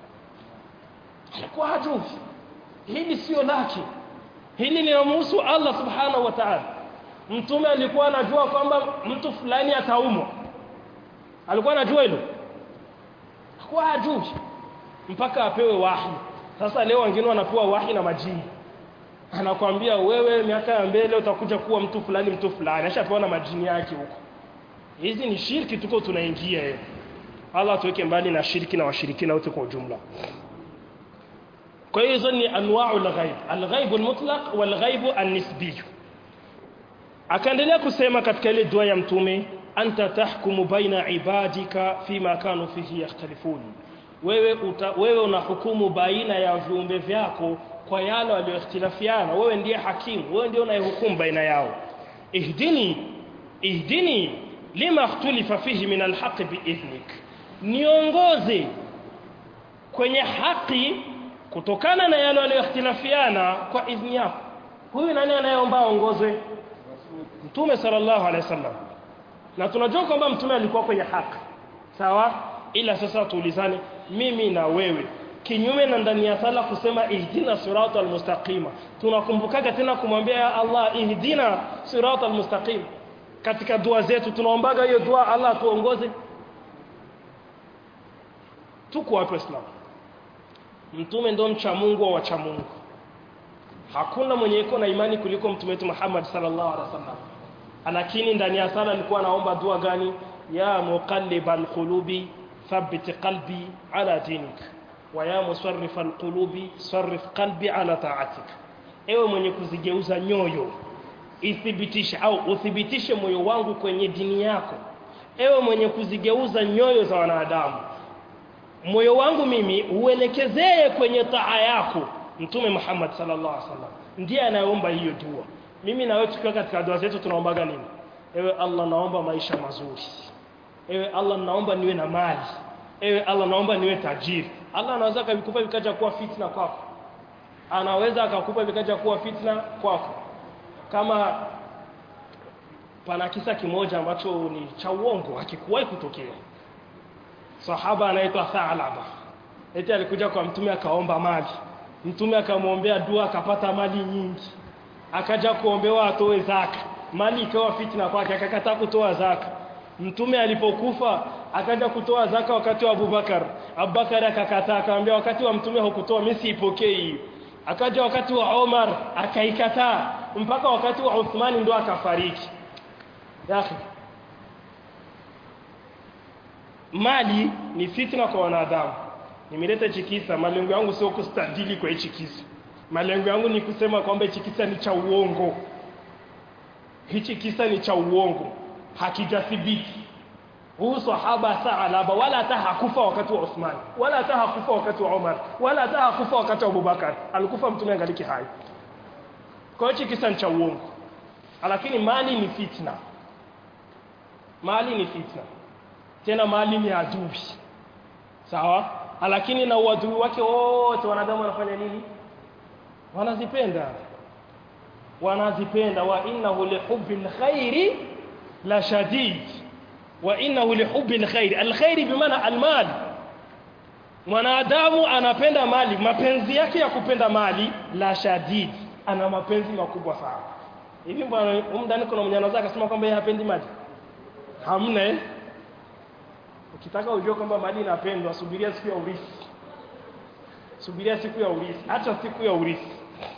alikuwa hajui hili sio lake hili linamhusu Allah subhanahu wa ta'ala mtume alikuwa anajua kwamba mtu fulani ataumwa alikuwa anajua hilo alikuwa hajui mpaka apewe wahi sasa leo wengine wanapewa wahi na majini anakwambia wewe miaka ya mbele utakuja kuwa mtu fulani mtu fulani ashapewa na majini yake huko hizi ni shirki tuko tunaingia hiyo Allah tuweke mbali na shirki na washirikina wote kwa ujumla kwa hiyo hizo ni anwa'u al-ghaib al-ghaib al-mutlaq wal-ghaib an-nisbi akaendelea kusema katika ile dua ya mtume anta tahkumu baina ibadika fima kanu fihi yakhtalifun wewe uta, wewe unahukumu baina ya viumbe vyako kwa yale walioikhtilafiana wewe ndiye hakimu wewe ndiye unayehukumu baina yao ihdini ihdini lima ikhtulifa fihi min alhaq biidhnik niongoze kwenye haki kutokana na yale walioikhtilafiana kwa idhni yako huyu nani anayeomba aongozwe mtume sallallahu alaihi wasallam na tunajua kwamba mtume alikuwa kwenye haki sawa ila sasa tuulizane mimi na wewe kinyume na ndani ya sala kusema ihdina siratal mustaqima tunakumbukaga tena kumwambia ya Allah ihdina siratal mustaqim katika dua zetu tunaombaga hiyo dua Allah tuongoze tuko wapi Islam mtume ndo mcha Mungu wa wacha Mungu hakuna mwenye iko na imani kuliko mtume wetu Muhammad sallallahu alaihi wasallam lakini ndani ya sala alikuwa anaomba dua gani ya muqallibal qulubi thabbit qalbi ala dinik wa ya musarrifal qulubi sarrif qalbi ala ta'atik ewe mwenye kuzigeuza nyoyo ithibitishe au uthibitishe moyo wangu kwenye dini yako ewe mwenye kuzigeuza nyoyo za wanadamu moyo wangu mimi uelekezee kwenye taa yako mtume Muhammad sallallahu alaihi wasallam ndiye anayeomba hiyo dua mimi na wewe tukiwa katika dua zetu tunaombaga nini ewe Allah naomba maisha mazuri ewe Allah naomba niwe na mali ewe Allah naomba niwe tajiri Allah anaweza akakupa vikaja kuwa fitna kwako anaweza akakupa vikaja kuwa fitna kwako kama pana kisa kimoja ambacho ni cha uongo hakikuwahi kutokea sahaba anaitwa Thalaba eti alikuja kwa mtume akaomba mali mtume akamwombea dua akapata mali nyingi akaja kuombewa atoe zaka mali ikawa fitna kwake akakataa kutoa zaka mtume alipokufa akaja kutoa zaka wakati wa Abubakar Abubakar akakataa akamwambia wakati wa mtume hukutoa mimi siipokei akaja wakati wa Omar akaikataa mpaka wakati wa Uthman ndo akafariki yake mali ni fitna kwa wanadamu nimeleta hichi kisa malengo yangu sio kustadili kwa hichi kisa malengo yangu ni kusema kwamba hichi kisa ni cha uongo hichi kisa ni cha uongo hakijathibiti huyu sahaba Saalaba wala hata hakufa wakati wa Uthman wala hata hakufa wakati wa Umar wala hata hakufa wakati wa Abubakar alikufa mtume angaliki hai kwa hiyo kisa ni cha uongo lakini mali ni fitna mali ni fitna tena mali ni adui sawa lakini na uadui wake wote wanadamu wanafanya nini wanazipenda wanazipenda wa innahu lihubbil khairi la shadid wa innahu lihubbil khairi alkhairi bimaana almal mwanadamu anapenda mali mapenzi yake ya kupenda mali la shadid ana mapenzi makubwa sana hivi bwana umdani kuna mwenye anaweza akasema kwamba yeye hapendi mali hamna eh ukitaka ujue kwamba mali inapendwa subiria siku ya urithi subiria siku ya urithi hata siku ya urithi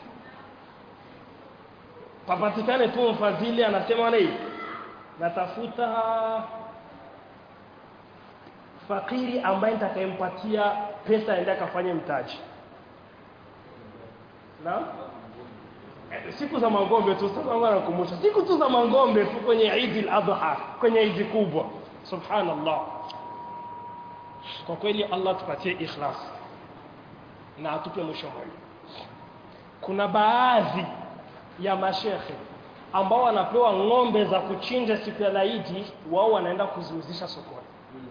papatikane tu mfadhili anasema nei natafuta fakiri ambaye nitakayempatia pesa aende akafanye mtaji na siku za mangombe tu sasa wangu anakumbusha siku tu za mangombe tu kwenye Eid al-Adha kwenye Eid kubwa subhanallah kwa kweli Allah tupatie ikhlas na atupe mwisho mwema kuna baadhi ya mashekhe ambao wanapewa ng'ombe za kuchinja siku ya laidi wao wanaenda kuziuzisha sokoni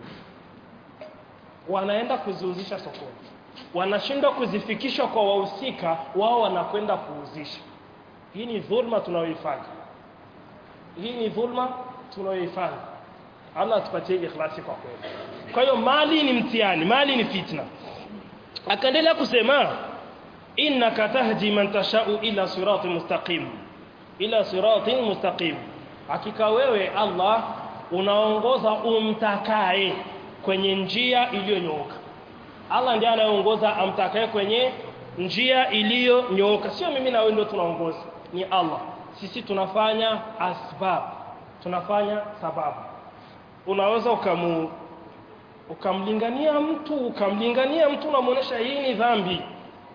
wanaenda kuziuzisha sokoni wanashindwa kuzifikisha kwa wahusika wao wanakwenda kuuzisha hii ni dhulma tunayoifanya hii ni dhulma tunayoifanya Allah atupatie ikhlasi kwa kweli kwa hiyo mali ni mtihani mali ni fitna akaendelea kusema innaka tahdi man tashau ila siratin mustaqim ila siratin mustaqim hakika wewe Allah unaongoza umtakaye kwenye njia iliyonyooka Allah ndiye anayeongoza amtakaye kwenye njia iliyonyooka sio mimi na wewe ndio tunaongoza ni Allah sisi tunafanya asbab tunafanya sababu unaweza ukamu ukamlingania mtu ukamlingania mtu unamuonesha hii ni dhambi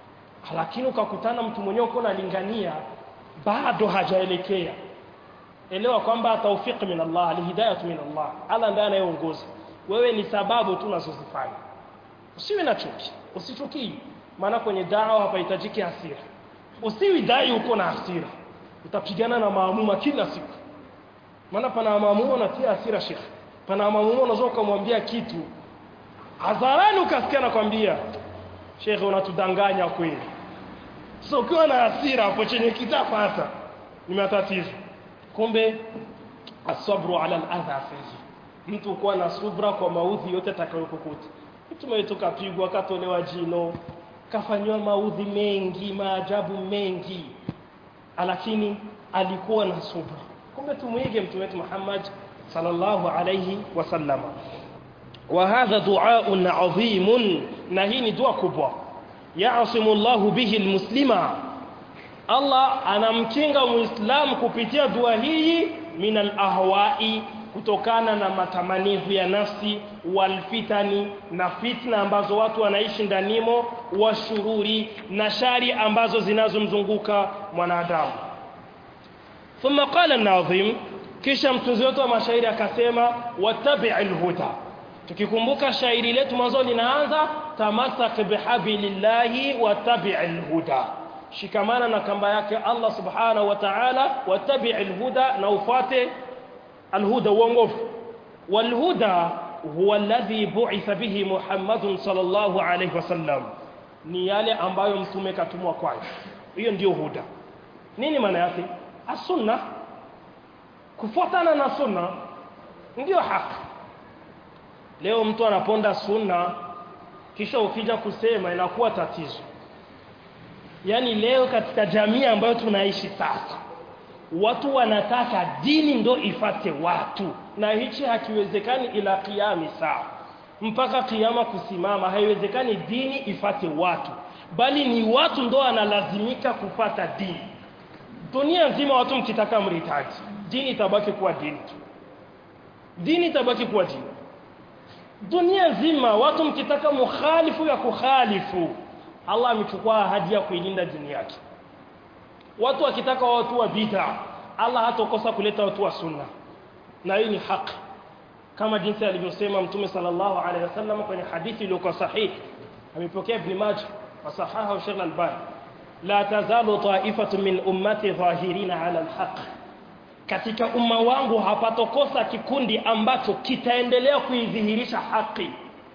lakini ukakutana mtu mwenyewe uko unalingania bado hajaelekea elewa kwamba tawfiq min Allah alhidayah min Allah Allah ndiye anayeongoza wewe ni sababu tu unazozifanya usiwe na chuki usichukii maana kwenye dawa hapahitajiki hasira usiwi dai uko na hasira utapigana na maamuma kila siku maana pana maamuma unatia hasira shekhe pana maamuma unaweza ukamwambia kitu hadharani ukasikia nakwambia shekhe unatudanganya kweli so ukiwa na hasira hapo chenye kitapata ni matatizo kumbe asabru ala aladha fihi mtu kuwa na subra kwa maudhi yote atakayokukuta mtu mwetu kapigwa katolewa jino kafanywa maudhi mengi maajabu mengi lakini alikuwa na subra kumbe tumuige mtume wetu Muhammad sallallahu alayhi wasallam wa hadha du'aun 'azim na hii ni dua kubwa ya'simu Allah bihi almuslima Allah anamkinga muislam kupitia dua hii min alahwa'i kutokana na matamanivu ya nafsi walfitani na fitna ambazo watu wanaishi ndanimo wa shururi na shari ambazo zinazomzunguka mwanadamu thumma qala an-nazim kisha mtunzi wetu wa mashairi akasema wattabi'il huda tukikumbuka shairi letu mwanzo linaanza tamassak bihablillahi wattabi'il huda shikamana na kamba yake Allah subhanahu wa ta'ala wattabi'il huda na ufate الهدى uongofu والهدى هو الذي بعث به محمد صلى الله عليه وسلم ni yale ambayo mtume katumwa kwayo hiyo ndio huda nini maana yake asunna kufuatana na sunna ndio haki leo mtu anaponda sunna kisha ukija kusema inakuwa tatizo yaani leo katika jamii ambayo tunaishi sasa watu wanataka dini ndo ifate watu na hichi hakiwezekani ila kiami saa mpaka kiama kusimama haiwezekani dini ifate watu bali ni watu ndo analazimika kufata dini dunia nzima watu mkitaka mritaji dini itabaki kuwa dini tu dini itabaki kuwa dini dunia nzima watu mkitaka mukhalifu ya kukhalifu Allah amechukua ahadi ya kuilinda dini yake watu wakitaka watu wa bid'a Allah hatokosa kuleta watu wa sunna na hii ni haki kama jinsi alivyosema mtume sallallahu alaihi wasallam kwenye hadithi iliyokuwa sahihi amepokea ibn Majah wa sahaha Sheikh Al-Albani la tazalu ta'ifatu min ummati dhahirina ala al-haq katika umma wangu hapatokosa kikundi ambacho kitaendelea kuidhihirisha haki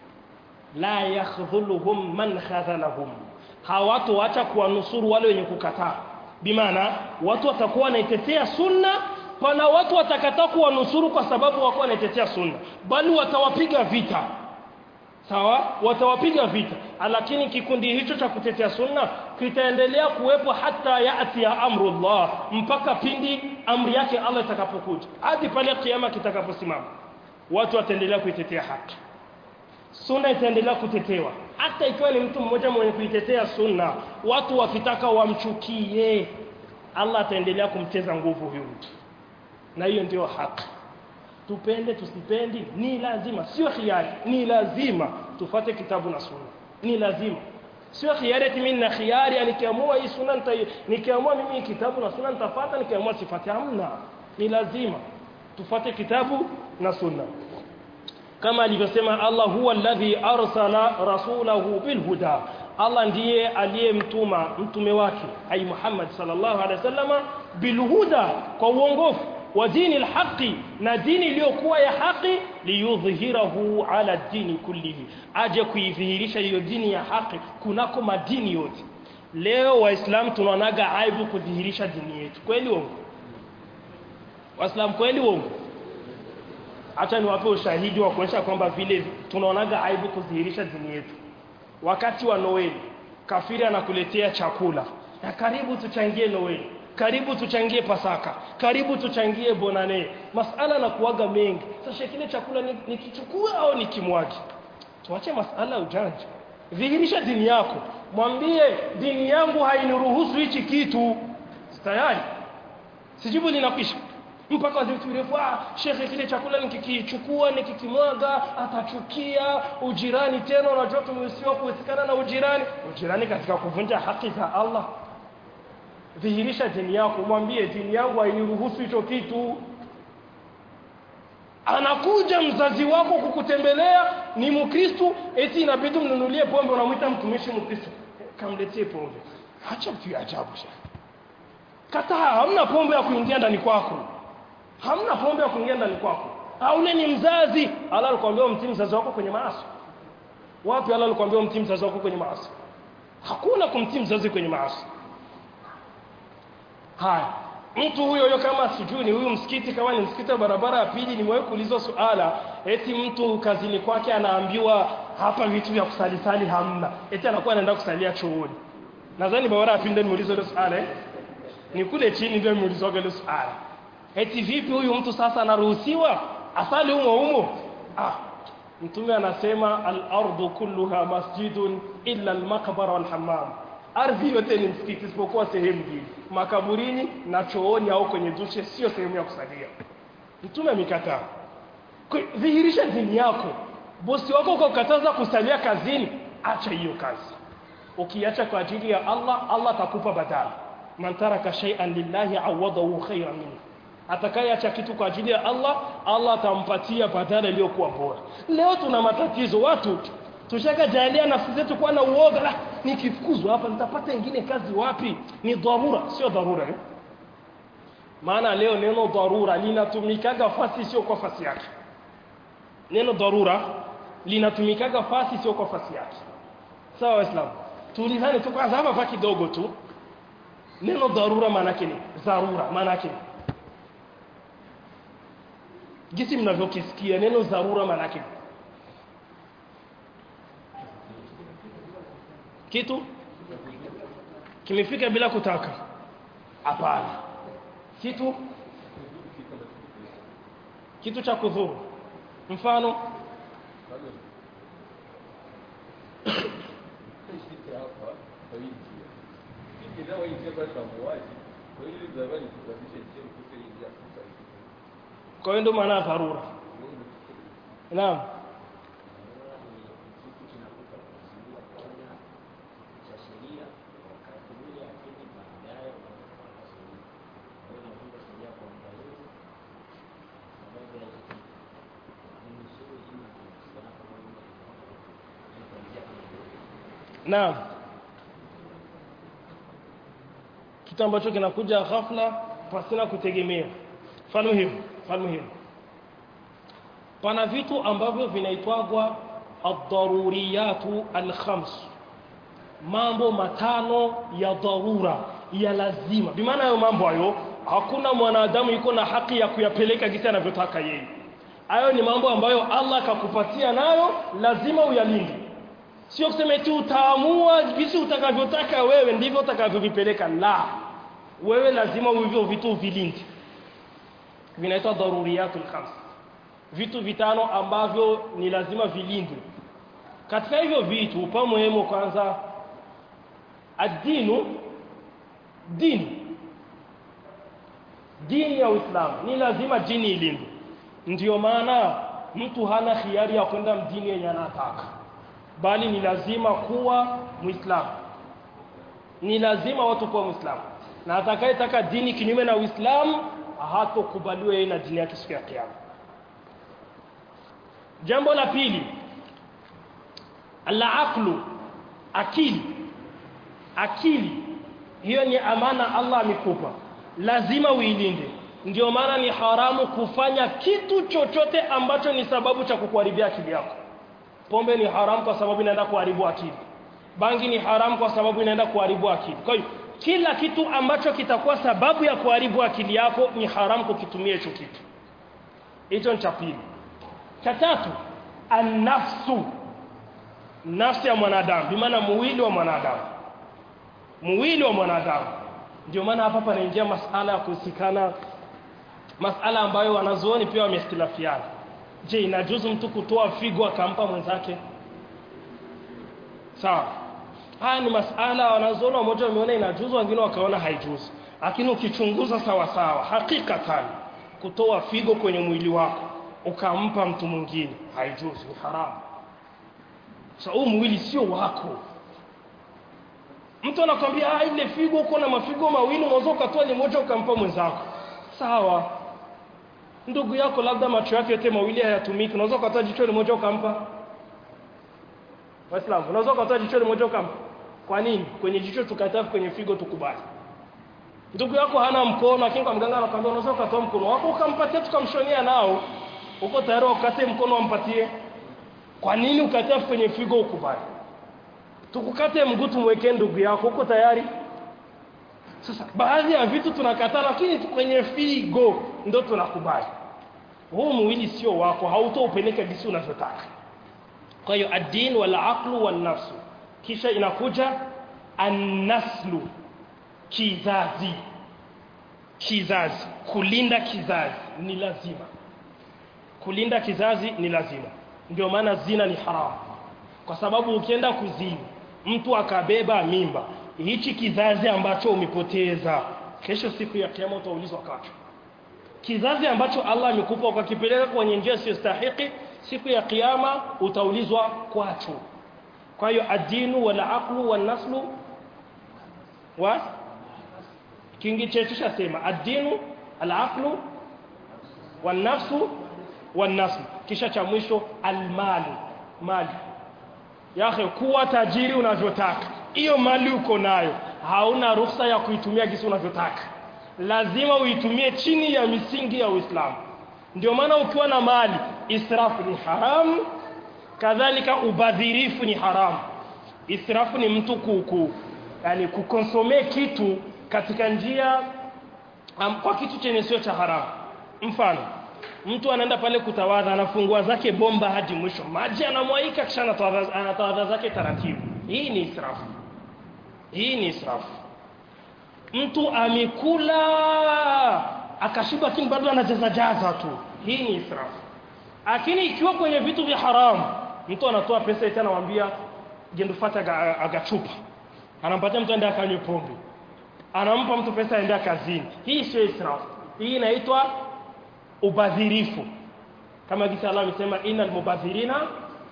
la yakhdhuluhum man khadhalahum hawatoacha kuwanusuru wale wenye kukataa bimaana watu watakuwa wanaitetea sunna pana watu watakataa kuwanusuru kwa sababu wako wanaitetea sunna bali watawapiga vita sawa watawapiga vita lakini kikundi hicho cha kutetea sunna kitaendelea kuwepo hata yati ya amrullah mpaka pindi amri yake Allah itakapokuja hadi pale kiyama kitakaposimama watu wataendelea kuitetea haki sunna itaendelea kutetewa hata ikiwa ni mtu mmoja mwenye kuitetea sunna watu wakitaka wamchukie Allah ataendelea kumteza nguvu huyo mtu na hiyo ndio haki tupende tusipendi ni lazima sio khiari ni lazima tufate kitabu na sunna ni lazima sio khiari eti mimi na khiari nikiamua hii sunna nita nikiamua mimi kitabu na sunna nitafuata nikiamua sifati hamna ni lazima tufate kitabu na sunna kama alivyosema Allah huwa alladhi arsala rasulahu bilhuda Allah ndiye aliyemtuma mtume wake ai Muhammad sallallahu alaihi wasallama bilhuda kwa uongofu wa dini alhaqi na dini iliyokuwa ya haki liyudhhirahu ala dini kullihi aje kuidhihirisha hiyo dini ya haki kunako madini yote leo waislamu tunaonaga aibu kudhihirisha dini yetu kweli uongo waislamu kweli uongo acha niwape ushahidi wa kuonyesha kwamba vile tunaonaga aibu kudhihirisha dini yetu wakati wa Noeli kafiri anakuletea chakula na karibu tuchangie Noeli karibu tuchangie pasaka karibu tuchangie bonane masala na kuaga mengi sasa kile chakula nikichukua au nikimwage tuache masala ujanja dhihirisha dini yako mwambie dini yangu hainiruhusu hichi kitu tayari sijibu linakwisha mpaka wazee virefu ah shekhe kile chakula nikikichukua nikikimwaga atachukia ujirani tena unajua tumehusiwa kuhusikana na ujirani ujirani katika kuvunja haki za Allah dhihirisha dini yako mwambie dini yangu hainiruhusu hicho kitu anakuja mzazi wako kukutembelea ni mkristo eti inabidi mnunulie pombe unamwita mtumishi mkristo kamletee pombe acha vitu ya ajabu shekhe kataa hamna pombe ya kuingia ndani kwako hamna pombe ya kuingia ndani kwako aule ni mzazi Allah alikwambia umtii mzazi wako kwenye maasi wapi Allah alikwambia umtii mzazi wako kwenye maasi hakuna kumtii mzazi kwenye maasi haya mtu huyo huyo kama sijui ni huyu msikiti kama ni msikiti wa barabara ya pili nimewahi kuulizwa suala eti mtu kazini kwake anaambiwa hapa vitu vya kusalisali hamna eti anakuwa anaenda kusalia chooni nadhani barabara ya pili ndio nimeulizwa ile suala eh? ni kule chini ndio nimeulizwa ile suala eti vipi huyu mtu sasa anaruhusiwa asali humo humo ah mtume anasema al-ardu kulluha masjidun illa al-maqbara wal hammam ardhi yote ni msikiti isipokuwa sehemu mbili makaburini na chooni au kwenye dushe sio sehemu ya kusalia mtume amekataa dhihirisha dini yako bosi wako ukakataza kusalia kazini acha hiyo kazi ukiacha kwa ajili ya Allah Allah atakupa badala man taraka shay'an lillahi awadahu khayran minhu atakayeacha kitu kwa ajili ya Allah Allah atampatia badala iliyokuwa bora leo tuna matatizo watu tushaka jalia nafsi zetu kuwa na uoga la nikifukuzwa hapa nitapata ingine kazi wapi ni dharura sio dharura eh? maana leo neno dharura linatumikaga fasi sio kwa fasi yake neno dharura linatumikaga fasi sio kwa fasi yake sawa waislamu tulizane tu kwanza hapa kidogo tu neno dharura maana yake ni dharura maana yake jinsi mnavyokisikia neno dharura maana yake kitu kimefika bila kutaka hapana kitu kitu cha kudhuru mfano kwa hiyo ndio maana ya dharura naam Naam. Kitu ambacho kinakuja ghafla pasina kutegemea. Mfano hivi, mfano hivi. Pana vitu ambavyo vinaitwagwa ad-daruriyatu al-khams. Mambo matano ya dharura ya lazima. Bimaana hayo mambo hayo hakuna mwanadamu yuko na haki ya kuyapeleka jinsi anavyotaka yeye. Hayo ni mambo ambayo Allah akakupatia nayo lazima uyalinde sio kusema eti utaamua jinsi utakavyotaka wewe ndivyo utakavyovipeleka la wewe lazima hivyo vitu vilinde vinaitwa daruriyatul khams vitu vitano ambavyo ni lazima vilindwe katika hivyo vitu upa muhimu kwanza adinu dini dini ya Uislamu ni lazima dini ilindwe ndiyo maana mtu hana khiari ya kwenda mdini yenye anataka bali ni lazima kuwa muislamu ni lazima watu kuwa muislamu na atakayetaka dini kinyume na uislamu hatokubaliwa yeye na dini yake siku ya kiyama jambo la pili al-aqlu akili akili hiyo ni amana Allah amekupa lazima uilinde ndio maana ni haramu kufanya kitu chochote ambacho ni sababu cha kukuharibia akili yako pombe ni haramu kwa sababu inaenda kuharibu akili bangi ni haramu kwa sababu inaenda kuharibu akili kwa hiyo kila kitu ambacho kitakuwa sababu ya kuharibu akili yako ni haramu kukitumia hicho kitu hicho ni cha pili cha tatu an-nafsu nafsi ya mwanadamu bimaana mwili wa mwanadamu mwili wa mwanadamu ndio maana hapa panaingia masala ya kuhusikana masala ambayo wanazuoni pia wamestilafiana je inajuzu mtu kutoa figo akampa mwenzake sawa haya ni masala wanazuoni wamoja wameona inajuzu wengine wakaona haijuzu lakini ukichunguza sawa sawa hakikatan kutoa figo kwenye mwili wako ukampa mtu mwingine haijuzu ni haramu sasa huu mwili sio wako mtu anakwambia ah ile figo uko na mafigo mawili unaweza ukatoa limoja ukampa mwenzako sawa ndugu yako labda macho yake yote mawili hayatumiki unaweza ukatoa jicho limoja ukampa waislamu unaweza ukatoa jicho limoja ukampa kwa nini kwenye jicho tukataa kwenye figo tukubali ndugu yako hana mkono lakini kwa mganga anakuambia unaweza ukatoa mkono wako ukampatia tukamshonia nao uko tayari ukate mkono wampatie kwa nini ukate kwenye figo ukubali tukukate mguu tumwekee ndugu yako uko tayari sasa baadhi ya vitu tunakataa lakini kwenye figo ndo tunakubali huu mwili sio wako hautoupeleka jinsi unavyotaka kwa hiyo ad-din wal aqlu wan nafsu kisha inakuja an-naslu kizazi kizazi kulinda kizazi ni lazima kulinda kizazi ni lazima ndio maana zina ni haramu kwa sababu ukienda kuzini mtu akabeba mimba hichi kizazi ambacho umepoteza kesho siku ya kiyama utaulizwa kacho kizazi ambacho Allah amekupa ukakipeleka kwenye njia isiyostahiki siku ya kiyama utaulizwa kwacho kwa hiyo adinu wala aqlu wan naslu wa kingi chetu chasema adinu al-aqlu wan nafsu wan nasl kisha cha mwisho almalu mali yahe kuwa tajiri unavyotaka hiyo mali uko nayo hauna ruhusa ya kuitumia gisi unavyotaka lazima uitumie chini ya misingi ya Uislamu ndio maana ukiwa na mali israfu ni haramu kadhalika ubadhirifu ni haramu israfu ni mtu kuku yani kukonsome kitu katika njia um, kwa kitu chenye sio cha haramu mfano mtu anaenda pale kutawadha anafungua zake bomba hadi mwisho maji anamwaika kisha anatawadha anatawadha zake taratibu hii ni israfu hii ni israfu mtu amekula akashiba lakini bado anajaza jaza tu hii ni israfu lakini ikiwa kwenye vitu vya haramu mtu anatoa pesa eti anamwambia gendufata aga, agachupa anampatia mtu aende akanywe pombe anampa mtu pesa aende kazini hii sio israfu hii inaitwa ubadhirifu kama gisi Allah amesema innal mubadhirina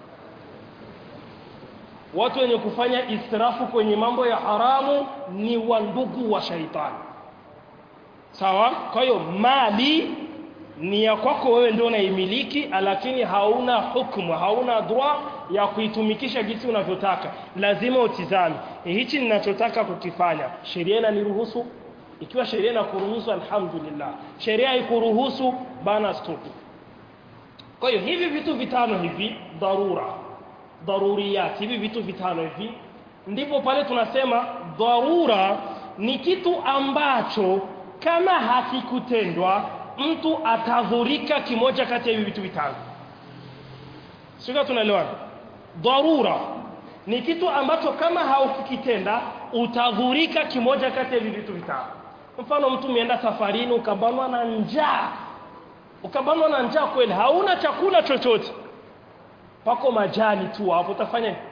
watu wenye kufanya israfu kwenye mambo ya haramu ni wandugu wa shaitani sawa kwa hiyo mali ni ya kwako wewe ndio unaimiliki lakini hauna hukumu hauna droit ya kuitumikisha jinsi unavyotaka lazima utizame hichi ninachotaka kukifanya sheria inaniruhusu ikiwa sheria inakuruhusu alhamdulillah sheria haikuruhusu bana stop kwa hiyo hivi vitu vitano hivi dharura daruriyat hivi vitu vitano hivi ndipo pale tunasema dharura ni kitu ambacho kama hakikutendwa mtu atadhurika kimoja kati ya hivi vitu vitano sio tunaelewana dharura ni kitu ambacho kama haukikitenda utadhurika kimoja kati ya hivi vitu vitano mfano mtu umeenda safarini ukabanwa na njaa ukabanwa na njaa kweli hauna chakula chochote pako majani tu hapo utafanya nini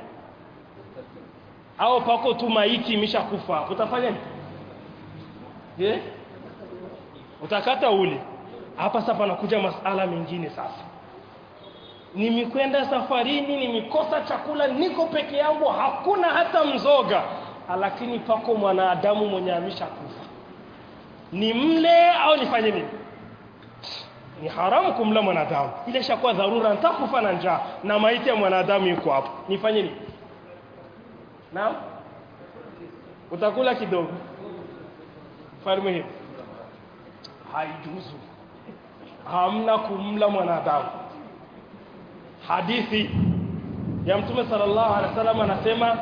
au pako tu maiti imeshakufa hapo utafanya nini je utakata ule hapa sasa panakuja masala mengine sasa nimekwenda safarini nimekosa chakula niko peke yangu hakuna hata mzoga lakini pako mwanadamu mwenye ameshakufa ni mle au nifanye nini ni haramu kumla mwanadamu ile shakuwa dharura nitakufa na njaa na maiti ya mwanadamu yuko hapo nifanye nini naam utakula kidogo farmu hiyo haijuzu hamna kumla mwanadamu hadithi ya mtume sallallahu alaihi wasallam anasema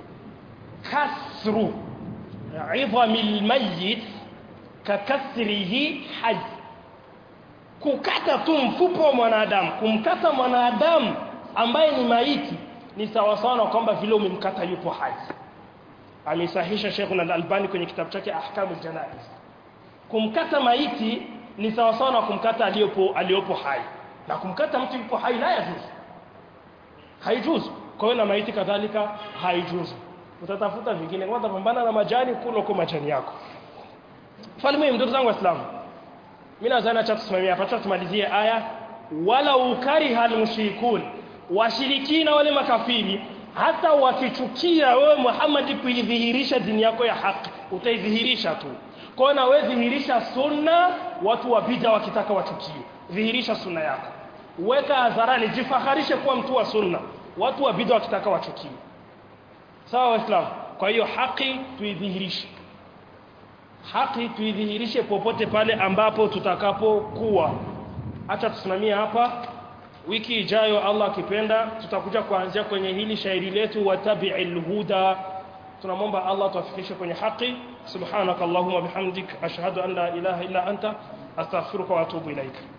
kasru idhamil mayyit kakasrihi hayy kukata tu mfupa wa mwanadamu kumkata mwanadamu ambaye ni maiti ni sawa sawa na kwamba vile umemkata yupo hai amesahisha Sheikh Al-Albani kwenye kitabu chake Ahkamul Janaiz kumkata maiti ni sawa sawa na kumkata aliyopo aliyopo hai na kumkata mtu yupo hai la yajuzu haijuzu kwa hiyo na maiti kadhalika haijuzu utatafuta vingine kwanza pambana na majani kula kwa majani yako falme ndugu zangu waislamu mimi nadhani acha tusimamie hapa tumalizie aya wala ukariha almushrikun washirikina wale makafiri hata wakichukia wewe Muhammad kuidhihirisha dini yako ya haki utaidhihirisha tu kwa na wewe dhihirisha sunna watu wa bid'a wakitaka wachukie dhihirisha sunna yako weka hadharani jifaharishe kuwa mtu wa sunna watu wa bid'a wakitaka wachukie sawa waislamu kwa hiyo haki tuidhihirishe haki tuidhihirishe popote pale ambapo tutakapokuwa acha tusimamie hapa wiki ijayo Allah akipenda tutakuja kuanzia kwenye hili shairi letu watabi'il huda tunamwomba Allah tuafikishe kwenye haki subhanakallahumma bihamdik ashhadu an la ilaha illa anta astaghfiruka wa atubu ilaika